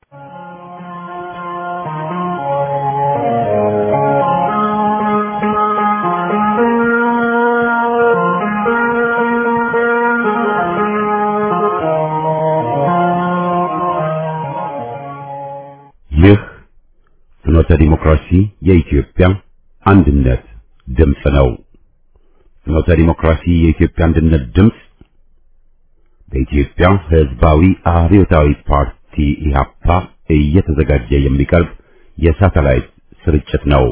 ይህ ፍኖተ ዲሞክራሲ የኢትዮጵያ አንድነት ድምፅ ነው። ፍኖተ ዲሞክራሲ የኢትዮጵያ አንድነት ድምፅ በኢትዮጵያ ሕዝባዊ አብዮታዊ ፓርቲ ኢህአፓ እየተዘጋጀ የሚቀርብ የሳተላይት ስርጭት ነው።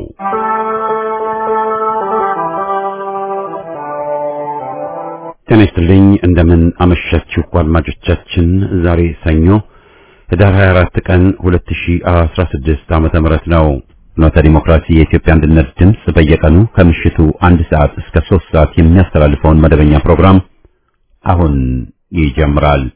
ጤና ይስጥልኝ። እንደምን አመሻችሁ አድማጮቻችን። ዛሬ ሰኞ ህዳር 24 ቀን 2016 ዓመተ ምህረት ነው። ፍኖተ ዲሞክራሲ የኢትዮጵያ አንድነት ድምፅ በየቀኑ ከምሽቱ አንድ ሰዓት እስከ 3 ሰዓት የሚያስተላልፈውን መደበኛ ፕሮግራም አሁን ይጀምራል።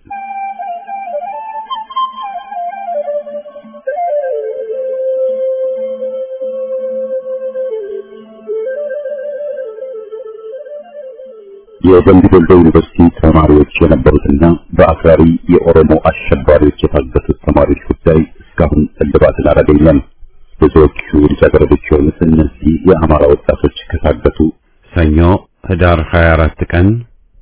የደምቢ ዶሎ ዩኒቨርሲቲ ተማሪዎች የነበሩትና በአክራሪ የኦሮሞ አሸባሪዎች የታገቱት ተማሪዎች ጉዳይ እስካሁን እልባትን አላገኘም። ብዙዎቹ ልጃገረዶች የሆኑት እነዚህ የአማራ ወጣቶች ከታገቱ ሰኞ ህዳር 24 ቀን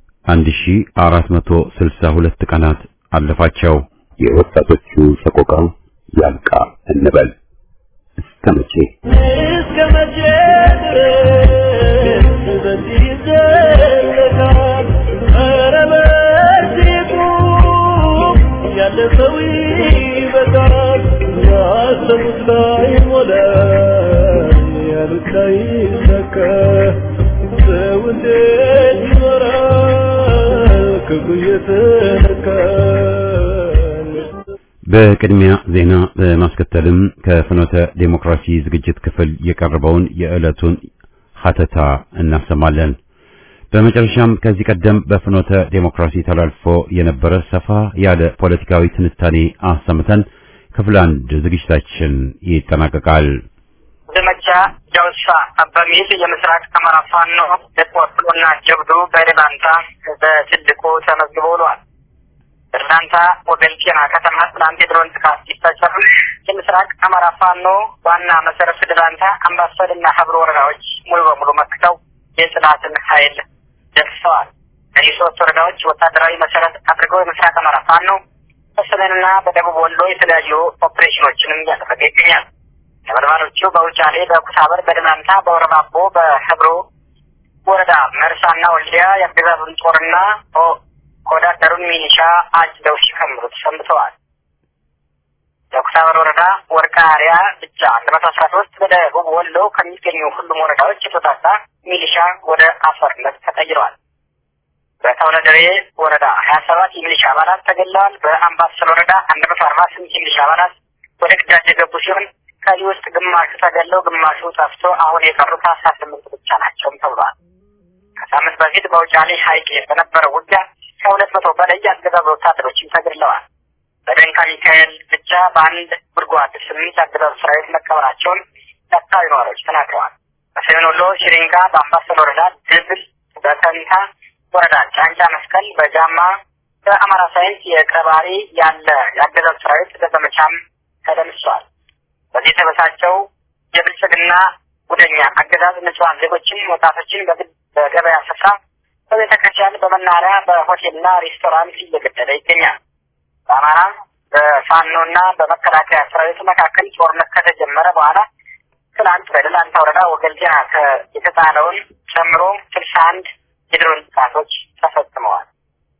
1462 ቀናት አለፋቸው። የወጣቶቹ ሰቆቃ ያልቃ እንበል እስከ መቼ እስከ መቼ ድረስ በዚህ ይዘለቃል? ኧረ በዚህ ቁም፣ ያለፈው ይበቃል። ያሰቡት ላይ ሞላ፣ ያሉት ላይ ይሳካ። ሰው እንዴት ይኖራል ክፉ እየተነካ? በቅድሚያ ዜና በማስከተልም ከፍኖተ ዴሞክራሲ ዝግጅት ክፍል የቀረበውን የዕለቱን ሀተታ እናሰማለን። በመጨረሻም ከዚህ ቀደም በፍኖተ ዴሞክራሲ ተላልፎ የነበረ ሰፋ ያለ ፖለቲካዊ ትንታኔ አሰምተን ክፍል አንድ ዝግጅታችን ይጠናቀቃል። ዘመቻ ጃውሳ በሚል የምስራቅ አማራ ፋኖ ተቆርጥሎና ጀብዱ በደላንታ በትልቁ ተመዝግቦ ውሏል። በደላንታ ወገንቴና ከተማ ትናንት የድሮን ጥቃት ሲፈጸም የምስራቅ አማራ ፋኖ ዋና መሰረት ደላንታ፣ አምባሰልና ሀብሮ ወረዳዎች ሙሉ በሙሉ መክተው የጽናትን ኃይል ደርሰዋል። እነዚህ ሶስት ወረዳዎች ወታደራዊ መሰረት አድርገው የምስራቅ አማራ ፋኖ በሰሜንና በደቡብ ወሎ የተለያዩ ኦፕሬሽኖችንም እያደረገ ይገኛል። ነበልባሎቹ በውጫሌ፣ በኩሳበር፣ በደላንታ፣ በወረባቦ፣ በህብሮ ወረዳ መርሳና ወልዲያ የአገዛዙን ጦርና ከወዳደሩን ሚኒሻ አጭደው ሲከምሩት ሰንብተዋል። በኩሳበር ወረዳ ወርቃ አሪያ ብቻ አንድ መቶ አስራ ሶስት በደቡብ ወሎ ከሚገኙ ሁሉም ወረዳዎች የተውጣጣ ሚሊሻ ወደ አፈርነት ተቀይረዋል። በተውለደሬ ወረዳ ሀያ ሰባት የሚሊሻ አባላት ተገለዋል። በአምባሰል ወረዳ አንድ መቶ አርባ ስምንት የሚሊሻ አባላት ወደ ግዳጅ የገቡ ሲሆን ከዚህ ውስጥ ግማሹ ተገለው ግማሹ ጠፍቶ አሁን የቀሩት አስራ ስምንት ብቻ ናቸውም ተብሏል። ከሳምንት በፊት በውጫሌ ሀይቅ በነበረው ውጊያ ከሁለት መቶ በላይ የአገዛዙ ወታደሮችም ተገድለዋል። በደንካ ሚካኤል ብቻ በአንድ ጉድጓድ ስምንት የአገዛዙ ሰራዊት መቀበራቸውን የአካባቢ ነዋሪዎች ተናግረዋል። በሰሜን ወሎ ሽሪንጋ፣ በአምባሰል ወረዳ ድብል፣ በተንታ ወረዳ ጫንጫ መስቀል፣ በጃማ በአማራ ሳይንስ የቀባሪ ያለ የአገዛዙ ሰራዊት በዘመቻም ተደምሷል። በዚህ የተበሳጨው የብልጽግና ጉደኛ አገዛዝ ንጹሐን ዜጎችን፣ ወጣቶችን በግድ በገበያ ስፍራ፣ በቤተ ክርስቲያን፣ በመናኸሪያ፣ በሆቴልና ሬስቶራንት እየገደለ ይገኛል። በአማራ በፋኖና በመከላከያ ሰራዊት መካከል ጦርነት ከተጀመረ በኋላ ትናንት በደላንታ ወረዳ ወገልጤና የተጣለውን ጨምሮ ስልሳ አንድ የድሮን ጥቃቶች ተፈጽመዋል።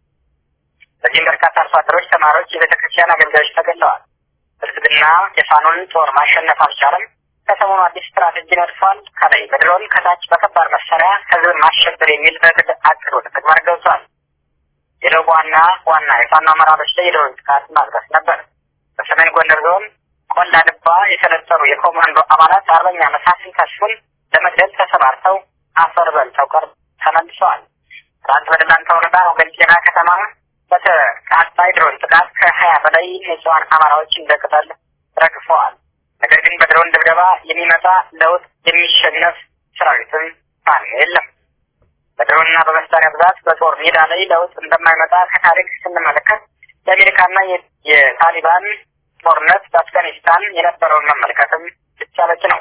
በዚህም በርካታ አርሶ አደሮች፣ ተማሪዎች፣ የቤተ ክርስቲያን አገልጋዮች ተገለዋል። ብልጽግና የፋኖን ጦር ማሸነፍ አልቻለም። ከሰሞኑ አዲስ ስትራቴጂ ነድፏል። ከላይ በድሮን ከታች በከባድ መሳሪያ ህዝብን ማሸበር የሚል በግድ አቅዶ ተግባር ገብቷል። የደቡብ ዋና ዋና የፋኖ አመራሮች ላይ የድሮን ጥቃት ማድረስ ነበር። በሰሜን ጎንደር ዞን ቆላ ድባ የሰለጠኑ የኮማንዶ አባላት አርበኛ መሳፍን ተስፉን ለመግደል ተሰማርተው አፈር በልተው ቀር ተመልሰዋል። ትናንት በደላንታ ወረዳ ወገንጤና ከተማ በተቃጣ የድሮን ጥቃት ከሀያ በላይ ንጹሐን አማራዎች እንደ ቅጠል ረግፈዋል። ነገር ግን በድሮን ድብደባ የሚመጣ ለውጥ የሚሸነፍ ሰራዊትም ፋኖ የለም። በድሮንና በመሳሪያ ብዛት በጦር ሜዳ ላይ ለውጥ እንደማይመጣ ከታሪክ ስንመለከት የአሜሪካና የታሊባን ጦርነት በአፍጋኒስታን የነበረውን መመልከትም ብቻ በቂ ነው።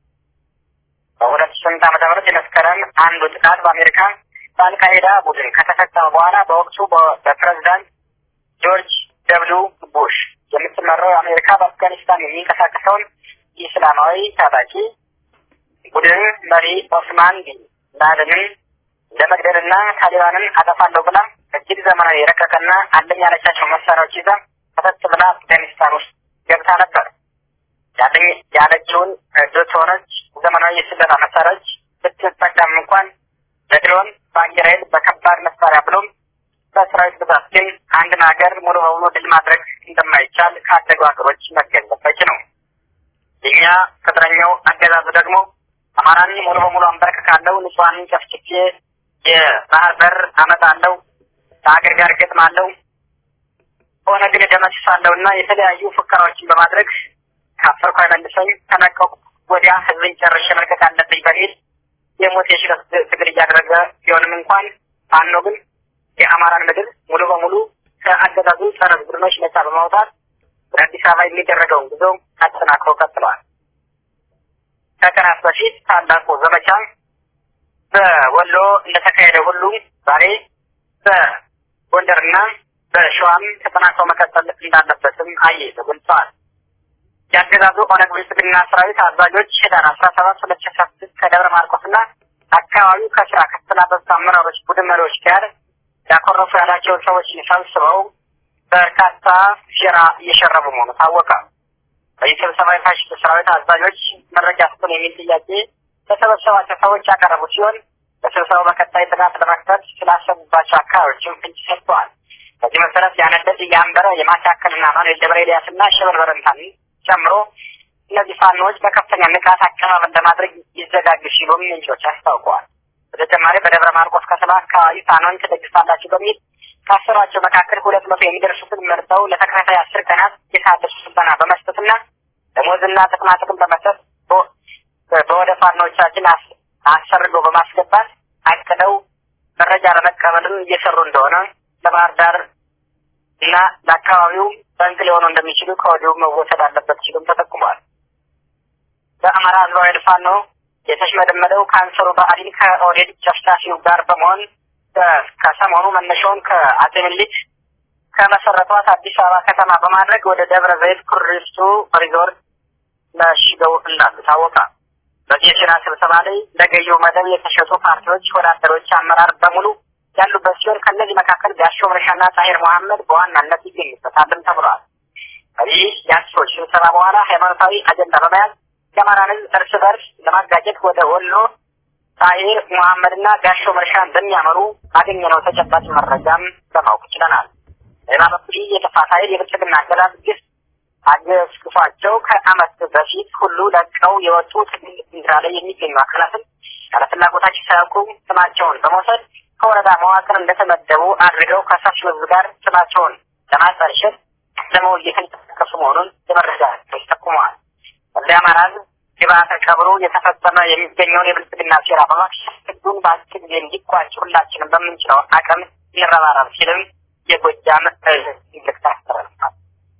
በሁለት ስምንት ዓመተ ምህረት የመስከረም አንዱ ጥቃት በአሜሪካ በአልቃይዳ ቡድን ከተፈጸመ በኋላ በወቅቱ በፕሬዝዳንት ጆርጅ ደብሉ ቡሽ የምትመራው አሜሪካ በአፍጋኒስታን የሚንቀሳቀሰውን ኢስላማዊ ታጣቂ ቡድን መሪ ኦስማን ቢን ላደንን ለመግደልና ታሊባንን አጠፋለሁ ብላ እጅግ ዘመናዊ የረቀቀና አለኝ ያለቻቸው መሳሪያዎች ይዛ ከተት ብላ አፍጋኒስታን ውስጥ ገብታ ነበር። ያለኝ ያለችውን ዶቶኖች ዘመናዊ የስለላ መሳሪያዎች ብትጠቀም እንኳን በድሮን በአየር ኃይል በከባድ መሳሪያ ብሎም በሰራዊት ብዛት ግን አንድን ሀገር ሙሉ በሙሉ ድል ማድረግ እንደማይቻል ካደጉ ሀገሮች መገንዘብ በቂ ነው። የኛ ቅጥረኛው አገዛዙ ደግሞ አማራን ሙሉ በሙሉ አንበረክካለሁ፣ ንጹሐንን ጨፍጭፌ የባህር በር አመጣለሁ፣ ከሀገር ጋር ገጥማለሁ፣ ኦነግን እደመስሳለሁ እና የተለያዩ ፉከራዎችን በማድረግ ካፈርኩ አይመልሰኝ ከነቀቁ ወዲያ ህዝብን ጨርሼ መልቀቅ አለብኝ በሚል የሞት የሽረት ትግል እያደረገ ቢሆንም እንኳን ፋኖ ግን የአማራን ምድር ሙሉ በሙሉ ከአገዛዙ ጸረ ቡድኖች ነጻ በማውጣት ወደ አዲስ አበባ የሚደረገውን ጉዞ አጠናክሮ ቀጥለዋል። ከቀናት በፊት ታላቁ ዘመቻ በወሎ እንደተካሄደ ሁሉ ዛሬ በጎንደርና በሸዋም ተጠናክሮ መቀጠል እንዳለበትም አያይዘው ገልጸዋል። የአገዛዙ ኦነግ ብልጽግና ሰራዊት አዛዦች ህዳር አስራ ሰባት ሁለት ሺ አስራ ስድስት ከደብረ ማርቆስና አካባቢው ከስራ ከተሰናበቱት አመራሮች ቡድን መሪዎች ጋር ያኮረፉ ያላቸውን ሰዎች ሰብስበው በርካታ ሴራ እየሸረቡ መሆኑ ታወቀ። በዚህ ስብሰባ የፋሽስት ሰራዊት አዛዦች መረጃ ስጡን የሚል ጥያቄ ለተሰበሰባቸው ሰዎች ያቀረቡ ሲሆን በስብሰባው በቀጣይ ጥናት ለመክፈት ስላሰቡባቸው አካባቢዎችም ፍንጭ ሰጥተዋል። በዚህ መሰረት ያነደድ፣ የአንበረ፣ የማካከልና ማኑኤል ደብረ ኤልያስና ሸበል በረንታን ጨምሮ እነዚህ ፋኖዎች በከፍተኛ ንቃት አቀባበል ለማድረግ ይዘጋጁ ሲሉም ምንጮች አስታውቀዋል። በተጨማሪ በደብረ ማርቆስ ከተማ አካባቢ ፋኖን ትደግፋላችሁ በሚል ካሰሯቸው መካከል ሁለት መቶ የሚደርሱትን መርጠው ለተከታታይ አስር ቀናት የታደሱ ስልጠና በመስጠትና ደሞዝና ጥቅማ ጥቅም በመስጠት በወደ ፋኖቻችን አሰርገው በማስገባት አቅደው መረጃ ለመቀበልም እየሰሩ እንደሆነ ለባህር ዳር እና ለአካባቢው ጠንቅ ሊሆኑ እንደሚችሉ ከወዲሁ መወሰድ አለበት ሲሉም ተጠቁሟል። በአማራ ህዝባዊ ፋኖ የተሽመደመደው ካንሰሩ ብአዴን ከኦህዴድ ጨፍጫፊው ጋር በመሆን ከሰሞኑ መነሻውን ከአጼ ምኒልክ ከመሰረቷት አዲስ አበባ ከተማ በማድረግ ወደ ደብረ ዘይት ኩሪፍቱ ሪዞርት መሽገው እንዳሉ ታወቀ። በዚህ የሴራ ስብሰባ ላይ ለገዢው መደብ የተሸጡ ፓርቲዎች ወዳደሮች አመራር በሙሉ ያሉበት ሲሆን ከእነዚህ መካከል ጋሾ መረሻና ጣሂር መሐመድ በዋናነት ይገኙበታልም ተብሏል። ከዚህ የአንሶች ስብሰባ በኋላ ሃይማኖታዊ አጀንዳ በመያዝ የአማራን ህዝብ እርስ በርስ ለማጋጨት ወደ ወሎ ጣሂር መሐመድና ጋሾ መረሻ እንደሚያመሩ አገኘነው ተጨባጭ መረጃም ለማወቅ ችለናል። ሌላ በኩል የጥፋት ኃይል የብልጽግና አገዛዝ ግፍ አገዝግፏቸው ከአመት በፊት ሁሉ ለቀው የወጡ ትግል ሚራ ላይ የሚገኙ አካላትን ያለፍላጎታቸው ሳያውቁ ስማቸውን በመውሰድ ከወረዳ መዋቅር እንደተመደቡ አድርገው ከሰፊው ህዝብ ጋር ስማቸውን ለማጠልሸት ለመው እየተንቀሳቀሱ መሆኑን የመረጃ ቶች ጠቁመዋል። ወደ አማራ ህዝብ ግብዓተ ቀብሩ የተፈጸመ የሚገኘውን የብልጽግና ሴራ በማክሸፍ ህዝቡን በአጭር ጊዜ እንዲቋጭ ሁላችንም በምንችለው አቅም ይረባረብ ሲልም የጎጃም እዝ መልእክት አስተላልፏል።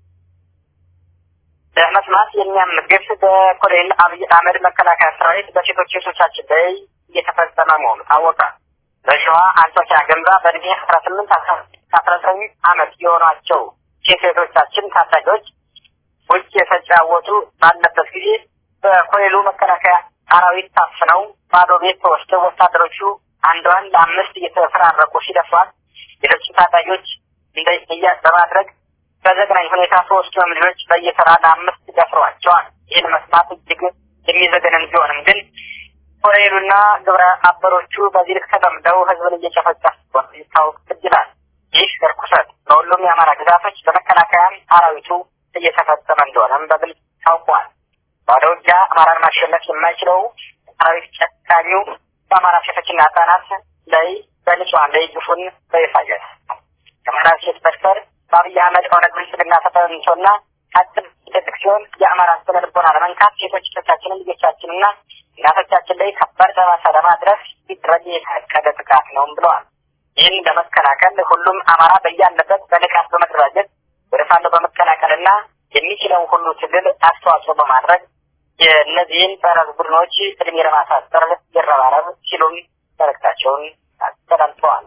ለመስማት የሚያምግፍ በኮሎኔል አብይ አህመድ መከላከያ ሰራዊት በሴቶች ሴቶቻችን ላይ እየተፈጸመ መሆኑ ታወቀ። በሸዋ አንጾኪያ ገንባ በእድሜ አስራ ስምንት አስራ ዘጠኝ አመት የሆኗቸው ሴት ሴቶቻችን ታዳጊዎች ውጭ የተጫወቱ ባለበት ጊዜ በኮሎኔሉ መከላከያ ሰራዊት ታፍነው ባዶ ቤት ተወስደው ወታደሮቹ አንዷን ለአምስት እየተፈራረቁ ሲደፏት ሌሎች ታዳጊዎች እንደያ በማድረግ በዘግናኝ ሁኔታ ሶስቱንም ልጆች በየተራ ለአምስት ደፍረዋቸዋል። ይህን መስማት እጅግ የሚዘገንን ቢሆንም ግን ኮሎኔሉና ግብረ አበሮቹ በዚህ ልክ ተጠምደው ህዝብን እየጨፈጨፉ ይታወቅ ይችላል። ይህ እርኩሰት በሁሉም የአማራ ግዛቶች በመከላከያ ሰራዊቱ እየተፈጸመ እንደሆነም በግልጽ ታውቋል። ባዶ ውጊያ አማራን ማሸነፍ የማይችለው ሰራዊት ጨካኙ በአማራ ሴቶችና ህጻናት ላይ በንጹሐን ላይ ግፉን በይፋ ከአማራ ሴት በስተር በአብይ አህመድ ኦነግ ብልጽግና ተጠንቶና አጥብ ይደብቅ ሲሆን የአማራ ስነ ልቦና ለመንካት ሴቶች እህቶቻችንን ልጆቻችንና እናቶቻችን ላይ ከባድ ጠባሳ ለማድረስ ሲደረግ የታቀደ ጥቃት ነውም ብለዋል። ይህን ለመከላከል ሁሉም አማራ በያለበት በንቃት በመደራጀት ወደ ፋኖ በመቀላቀልና የሚችለውን ሁሉ ትግል አስተዋጽኦ በማድረግ የእነዚህን ጸረ ቡድኖች እድሜ ለማሳጠር ይረባረብ ሲሉም መልእክታቸውን አስተላልፈዋል።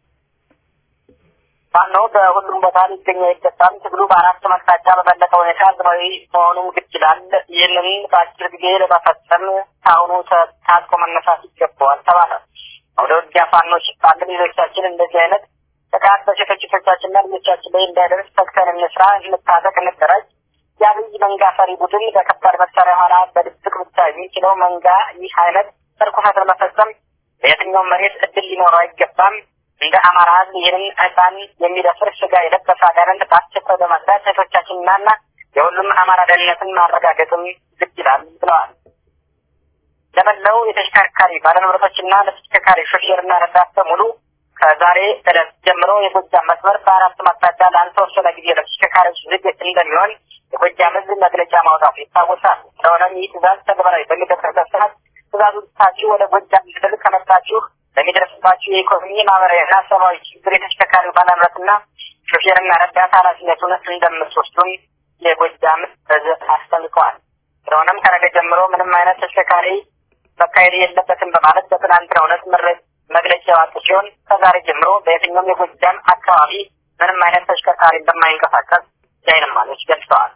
ፋኖ በሁሉም ቦታ ሊገኝ አይገባም። ትግሉ በአራት አቅጣጫ በበለጠ ሁኔታ ህዝባዊ መሆኑን ግድ ይላል። ይህንን በአጭር ጊዜ ለመፈጸም ከአሁኑ ታጥቆ መነሳት ይገባዋል ተባለ። ወደ ውጊያ ፋኖ ሲባል ሌሎቻችን እንደዚህ አይነት ጥቃት በሴቶቻችንና ልጆቻችን ላይ እንዳይደርስ ተግተን እንስራ፣ እንታጠቅ፣ እንደራጅ። የአብይ መንጋ ፈሪ ቡድን በከባድ መሳሪያ ኋላ በድብቅ ብቻ የሚችለው መንጋ ይህ አይነት እርኩሰት ለመፈጸም በየትኛውም መሬት እድል ሊኖረው አይገባም። እንደ አማራ ህዝብ ይህንን ህፃን የሚደፍር ስጋ የለበሰ አጋንንት በአስቸኳይ በማጽዳት ሴቶቻችንና የሁሉም አማራ ደህንነትን ማረጋገጥም ግድ ይላል ብለዋል። ለመላው የተሽከርካሪ ባለንብረቶችና ለተሽከርካሪ ሾፌርና ረዳት በሙሉ ከዛሬ ዕለት ጀምሮ የጎጃም መስመር በአራት አቅጣጫ ላልተወሰነ ጊዜ ለተሽከርካሪዎች ዝግ እንደሚሆን የጎጃም ህዝብ መግለጫ ማውጣቱ ይታወሳል። ስለሆነም ይህ ትእዛዝ ተግባራዊ በሚደረግበት ሰዓት ትእዛዙን ትታችሁ ወደ ጎጃም ምድር ከመጣችሁ በሚደርስባችሁ የኢኮኖሚ ማህበራዊና ሰብአዊ ችግር የተሽከርካሪ ባለንብረትና ሾፌርና ረዳት ኃላፊነቱን እንደምትወስዱም የጎጃም ህዝብ አስጠንቀዋል። ስለሆነም ከነገ ጀምሮ ምንም አይነት ተሽከርካሪ መካሄድ የለበትም በማለት በትናንትናው ዕለት መግለጫ ያወጡ ሲሆን ከዛሬ ጀምሮ በየትኛውም የጎጃም አካባቢ ምንም አይነት ተሽከርካሪ እንደማይንቀሳቀስ የዓይን እማኞች ገልጸዋል።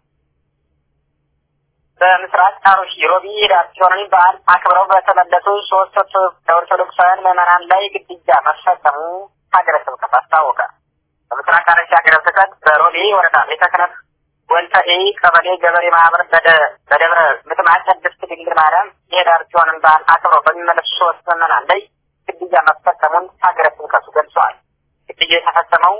በምስራቅ አሩሲ ሮቢ ዳርቾንን በዓል አክብረው በተመለሱ ሶስት ኦርቶዶክሳውያን ምዕመናን ላይ ግድያ መፈጸሙ ሀገረ ስብከት አስታወቀ። በምስራቅ አሩሲ ሀገረ ስብከት በሮቢ ወረዳ ቤተ ክህነት ወንተኤ ቀበሌ ገበሬ ማህበር በደብረ ምጥማቅ ቅድስት ድንግል ማርያም የዳርቾንን በዓል አክብረው በሚመለሱ ሶስት ምዕመናን ላይ ግድያ መፈጸሙን ሀገረ ስብከቱ ገልጸዋል። ግድያ የተፈጸመው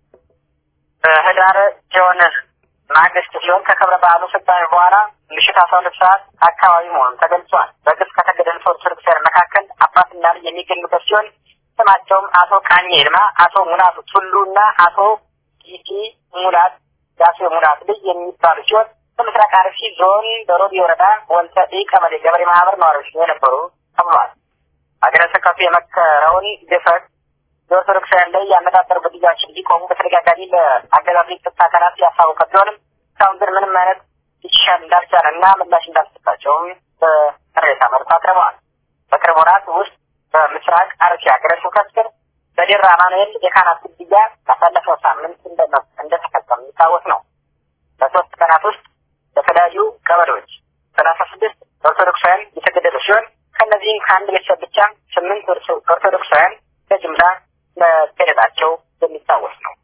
በህዳር ሲሆን ማግስት ሲሆን ከክብረ በዓሉ ፍጻሜ በኋላ ምሽት አስራ ሁለት ሰዓት አካባቢ መሆኑን ተገልጿል። በግፍ ከተገደሉት ኦርቶዶክሳውያን መካከል አባትና ልጅ የሚገኙበት ሲሆን ስማቸውም አቶ ቃኘ ይልማ፣ አቶ ሙላቱ ቱሉ እና አቶ ቲቲ ሙላት ዳሴ ሙላት ልጅ የሚባሉ ሲሆን በምስራቅ አርሲ ዞን በሮቢ ወረዳ ወንሰጤ ቀበሌ ገበሬ ማህበር ነዋሪዎች የነበሩ ተብሏል። ሀገረ ስብከቱ የመከረውን ግፈት የኦርቶዶክሳውያን ላይ ያነጣጠሩ ግድያዎች እንዲቆሙ በተደጋጋሚ ለአገዛዙ የጸጥታ አካላት ያሳወቀ ቢሆንም እስካሁን ግን ምንም አይነት ይሻል እንዳልቻለ እና ምላሽ እንዳልሰጣቸውም በቅሬታ መልኩ አቅርበዋል። በቅርብ ወራት ውስጥ በምስራቅ አርሲ ሀገረ ስብከት ስር በዴራ አማኑኤል የካህናት ግድያ ባሳለፈው ሳምንት እንደተፈጸመ የሚታወስ ነው። በሶስት ቀናት ውስጥ በተለያዩ ቀበሌዎች ሰላሳ ስድስት ኦርቶዶክሳውያን የተገደሉ ሲሆን ከእነዚህም ከአንድ ቤተሰብ ብቻ ስምንት ኦርቶዶክሳውያን በጅምላ መገደላቸው የሚታወስ ነው።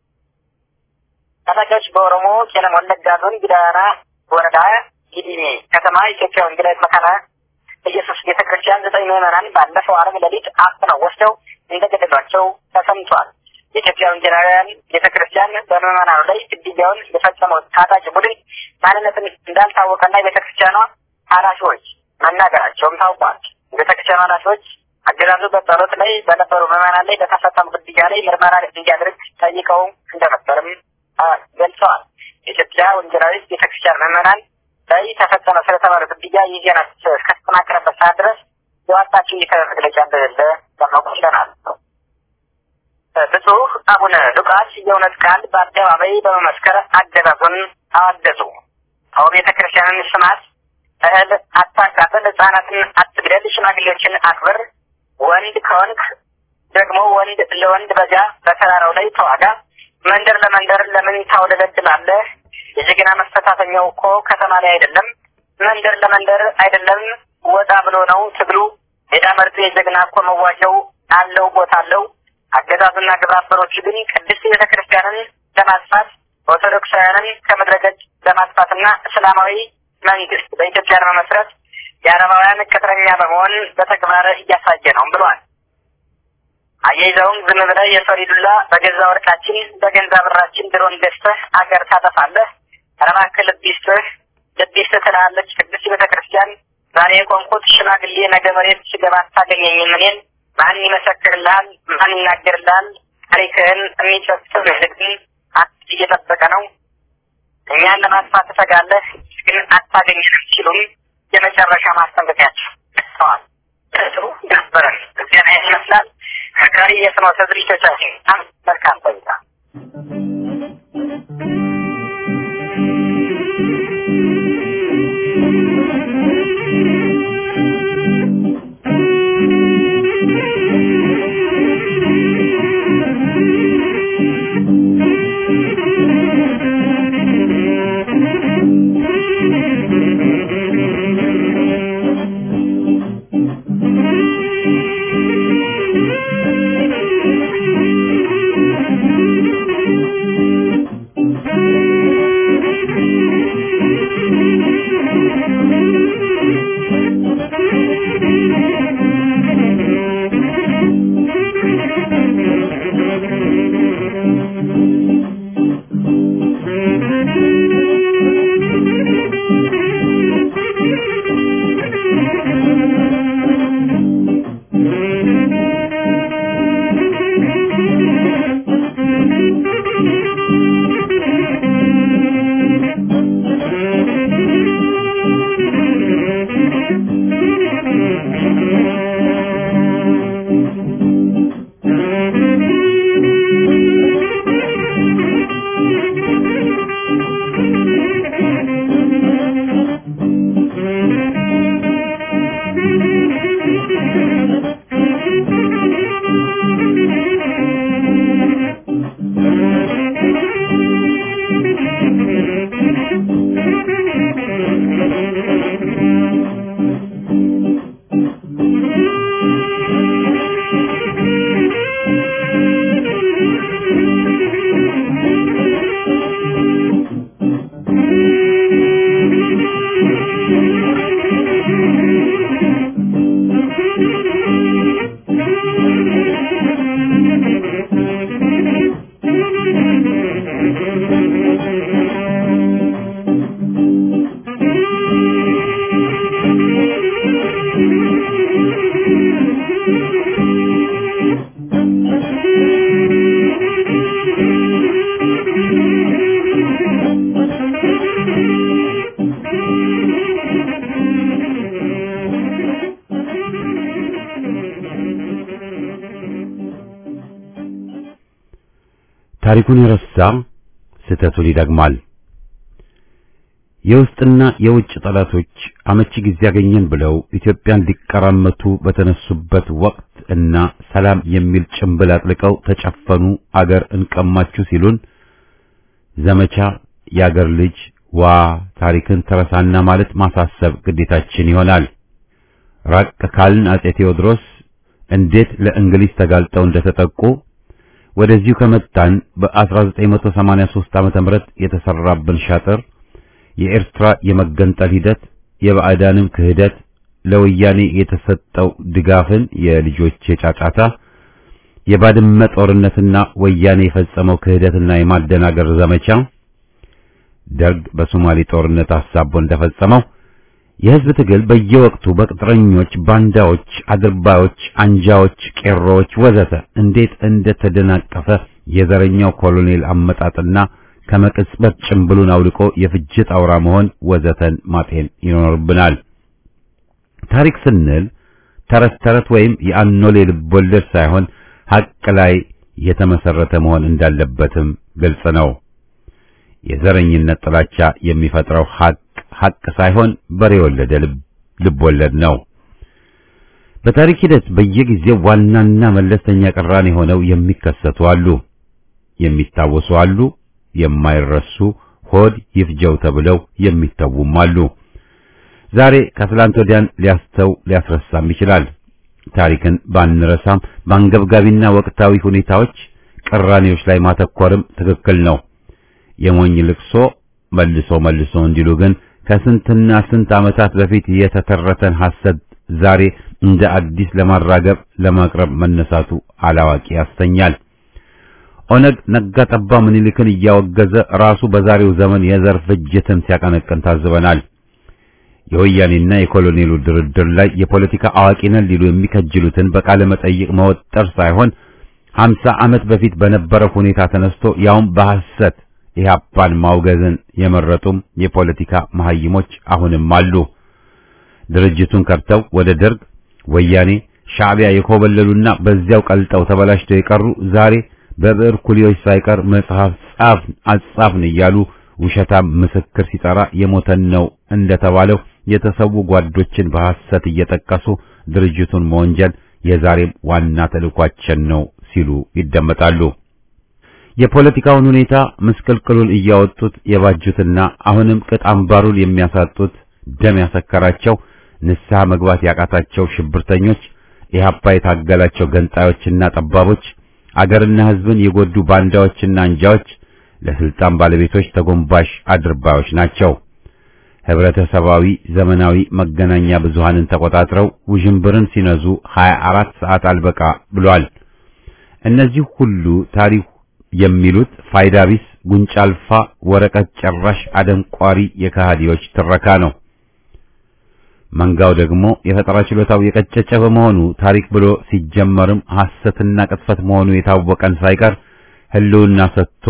ታጣቂዎች በኦሮሞ ቄለም ወለጋ ዞን ጊዳና ወረዳ ጊዲሜ ከተማ ኢትዮጵያ ወንጌላዊት መካነ ኢየሱስ ቤተ ክርስቲያን ዘጠኝ ምዕመናን ባለፈው ዓርብ ሌሊት አፍነው ወስደው እንደገደሏቸው ተሰምቷል። የኢትዮጵያ ወንጌላውያን ቤተ ክርስቲያን በምዕመናኑ ላይ ግድያውን የፈጸመው ታጣቂ ቡድን ማንነትን እንዳልታወቀና የቤተ ክርስቲያኗ ኃላፊዎች መናገራቸውም ታውቋል። የቤተ ክርስቲያኗ ኃላፊዎች አገዛዙ በጸሎት ላይ በነበሩ ምዕመናን ላይ በተፈጸሙ ግድያ ላይ ምርመራ እንዲያደርግ ጠይቀው እንደነበርም ገልጸዋል። የኢትዮጵያ ወንጌላዊት ቤተክርስቲያን ምዕመናን ላይ ተፈጸመ ስለተባለ ግድያ ይህ ዜና እስከተጠናከረበት ሰዓት ድረስ የዋጣቸው ይህ መግለጫ እንደሌለ ለማወቅ ችለናል። ብፁዕ አቡነ ሉቃስ የእውነት ቃል በአደባባይ በመመስከር አገዛዙን አወገዙ። አሁ ቤተ ክርስቲያንን ስማት፣ እህል አታቃጥል፣ ህጻናትን አትግደል፣ ሽማግሌዎችን አክብር፣ ወንድ ከወንድ ደግሞ ወንድ ለወንድ በዚያ በተራራው ላይ ተዋጋ፣ መንደር ለመንደር ለምን ታውለበልባለህ? የጀግና መፈታተኛው እኮ ከተማ ላይ አይደለም፣ መንደር ለመንደር አይደለም፣ ወጣ ብሎ ነው ትግሉ። ሜዳ መርጡ የጀግና እኮ መዋጃው አለው ቦታ አለው። አገዛዙና ግብረ አበሮቹ ግን ቅድስት ቤተ ክርስቲያንን ለማጥፋት ኦርቶዶክሳውያንን ከምድረ ገጽ ለማጥፋትና እስላማዊ መንግስት በኢትዮጵያ ለመመስረት የአረባውያን ቅጥረኛ በመሆን በተግባር እያሳየ ነው ብሏል። አያይዘውም ዝም ብለህ የሰሪ ዱላ በገዛ ወርቃችን በገንዛ ብራችን ድሮን ገዝተህ አገር ታጠፋለህ። ኧረ እባክህ ልብ ይስጥህ ልብ ይስጥህ ትላለች ቅድስት ቤተ ክርስቲያን። ዛሬ የቆምኩት ሽማግሌ ነገ መሬት ስገባ አታገኘኝም እኔን ማን ይመሰክርልሃል? ማን ይናገርልሃል? ታሪክህን የሚጨፍር ግን እየጠበቀ ነው። እኛን ለማጥፋት ትሰጋለህ፣ ግን አታገኘንም ሲሉም የመጨረሻ ማስጠንቀቂያቸው ሰዋል። ጥሩ ነበረን እዚያ ላይ ይመስላል። ከቀሪ የፍኖተ ዝግጅቶቻችን መልካም ቆይታ ታሪኩን የረሳ ስህተቱን ይደግማል። የውስጥና የውጭ ጠላቶች አመቺ ጊዜ ያገኘን ብለው ኢትዮጵያን ሊቀራመቱ በተነሱበት ወቅት እና ሰላም የሚል ጭንብል አጥልቀው ተጨፈኑ፣ አገር እንቀማችሁ ሲሉን ዘመቻ የአገር ልጅ ዋ ታሪክን ተረሳና ማለት ማሳሰብ ግዴታችን ይሆናል። ራቅ ካልን አጼ ቴዎድሮስ እንዴት ለእንግሊዝ ተጋልጠው እንደተጠቁ ወደዚሁ ከመጣን በ1983 ዓመተ ምህረት የተሰራብን ሻጥር የኤርትራ የመገንጠል ሂደት የባዕዳንም ክህደት ለወያኔ የተሰጠው ድጋፍን የልጆች የጫጫታ የባድመ ጦርነትና ወያኔ የፈጸመው ክህደትና የማደናገር ዘመቻ ደርግ በሶማሌ ጦርነት አሳቦ እንደፈጸመው የህዝብ ትግል በየወቅቱ በቅጥረኞች፣ ባንዳዎች፣ አድርባዮች፣ አንጃዎች፣ ቄሮዎች ወዘተ እንዴት እንደተደናቀፈ የዘረኛው ኮሎኔል አመጣጥና ከመቅጽበት ጭምብሉን አውልቆ የፍጅት አውራ መሆን ወዘተን ማጤን ይኖርብናል። ታሪክ ስንል ተረት ተረት ወይም የአኖሌ ልቦለድ ሳይሆን ሐቅ ላይ የተመሰረተ መሆን እንዳለበትም ግልጽ ነው። የዘረኝነት ጥላቻ የሚፈጥረው ሐቅ ሐቅ ሳይሆን በሬ የወለደ ልቦለድ ነው። በታሪክ ሂደት በየጊዜው ዋናና መለስተኛ ቅራኔ ሆነው የሚከሰቱ አሉ፣ የሚታወሱ አሉ፣ የማይረሱ ሆድ ይፍጀው ተብለው የሚተዉም አሉ። ዛሬ ከትላንት ወዲያን ሊያስተው ሊያስረሳም ይችላል። ታሪክን ባንረሳም በአንገብጋቢና ወቅታዊ ሁኔታዎች ቅራኔዎች ላይ ማተኮርም ትክክል ነው። የሞኝ ልቅሶ መልሶ መልሶ እንዲሉ ግን ከስንትና ስንት ዓመታት በፊት የተተረተን ሐሰት ዛሬ እንደ አዲስ ለማራገብ ለማቅረብ መነሳቱ አላዋቂ ያሰኛል። ኦነግ ነጋ ጠባ ምኒልክን እያወገዘ ራሱ በዛሬው ዘመን የዘር ፍጅትን ሲያቀነቅን ታዝበናል። የወያኔና የኮሎኔሉ ድርድር ላይ የፖለቲካ አዋቂ ነን ሊሉ የሚከጅሉትን በቃለ መጠይቅ መወጠር ሳይሆን ሀምሳ ዓመት በፊት በነበረው ሁኔታ ተነስቶ ያውም በሐሰት ኢህአፓን ማውገዝን የመረጡም የፖለቲካ መሐይሞች አሁንም አሉ። ድርጅቱን ከርተው ወደ ደርግ፣ ወያኔ፣ ሻዕቢያ የኮበለሉና በዚያው ቀልጠው ተበላሽተው የቀሩ ዛሬ በብዕር ኩሊዎች ሳይቀር መጽሐፍ ጻፍን አጻፍን እያሉ ውሸታም ምስክር ሲጠራ የሞተን ነው እንደተባለው የተሰዉ ጓዶችን በሐሰት እየጠቀሱ ድርጅቱን መወንጀል የዛሬም ዋና ተልዕኳችን ነው ሲሉ ይደመጣሉ። የፖለቲካውን ሁኔታ ምስቅልቅሉን እያወጡት የባጁትና አሁንም ቅጥ አምባሩን የሚያሳጡት ደም ያሰከራቸው ንስሐ መግባት ያቃታቸው ሽብርተኞች፣ ኢህአፓ የታገላቸው ገንጣዮችና ጠባቦች፣ አገርና ሕዝብን የጎዱ ባንዳዎችና አንጃዎች ለስልጣን ባለቤቶች ተጎንባሽ አድርባዮች ናቸው። ህብረተሰባዊ ዘመናዊ መገናኛ ብዙሃንን ተቆጣጥረው ውዥንብርን ሲነዙ 24 ሰዓት አልበቃ ብሏል። እነዚህ ሁሉ ታሪክ የሚሉት ፋይዳ ቢስ ጉንጫ አልፋ ወረቀት ጨራሽ አደንቋሪ የከሃዲዎች ትረካ ነው። መንጋው ደግሞ የፈጠራ ችሎታው የቀጨጨ በመሆኑ ታሪክ ብሎ ሲጀመርም ሐሰትና ቅጥፈት መሆኑ የታወቀን ሳይቀር ህልውና ሰጥቶ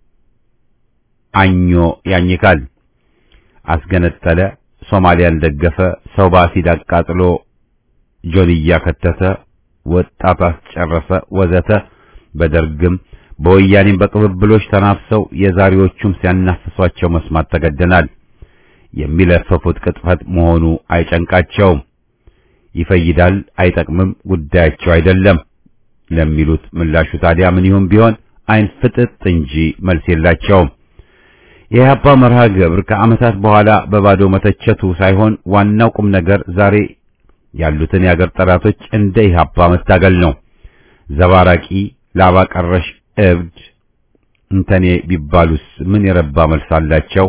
አኞ ያኝካል። አስገነጠለ፣ ሶማሊያን ደገፈ፣ ሰው በአሲድ አቃጥሎ ጆንያ ከተተ፣ ወጣት አስጨረሰ፣ ወዘተ በደርግም በወያኔም በቅብብሎች ተናፍሰው የዛሬዎቹም ሲያናፍሷቸው መስማት ተገደናል። የሚለፈፉት ቅጥፈት መሆኑ አይጨንቃቸውም። ይፈይዳል፣ አይጠቅምም፣ ጉዳያቸው አይደለም ለሚሉት ምላሹ ታዲያ ምን ይሁን ቢሆን አይን ፍጥጥ እንጂ መልስ የላቸውም። የኢህአፓ መርሃ ግብር ከዓመታት በኋላ በባዶ መተቸቱ ሳይሆን ዋናው ቁም ነገር ዛሬ ያሉትን የአገር ጠላቶች እንደ ኢህአፓ መታገል ነው። ዘባራቂ ላባ ቀረሽ እብድ እንተኔ ቢባሉስ ምን የረባ መልስ አላቸው?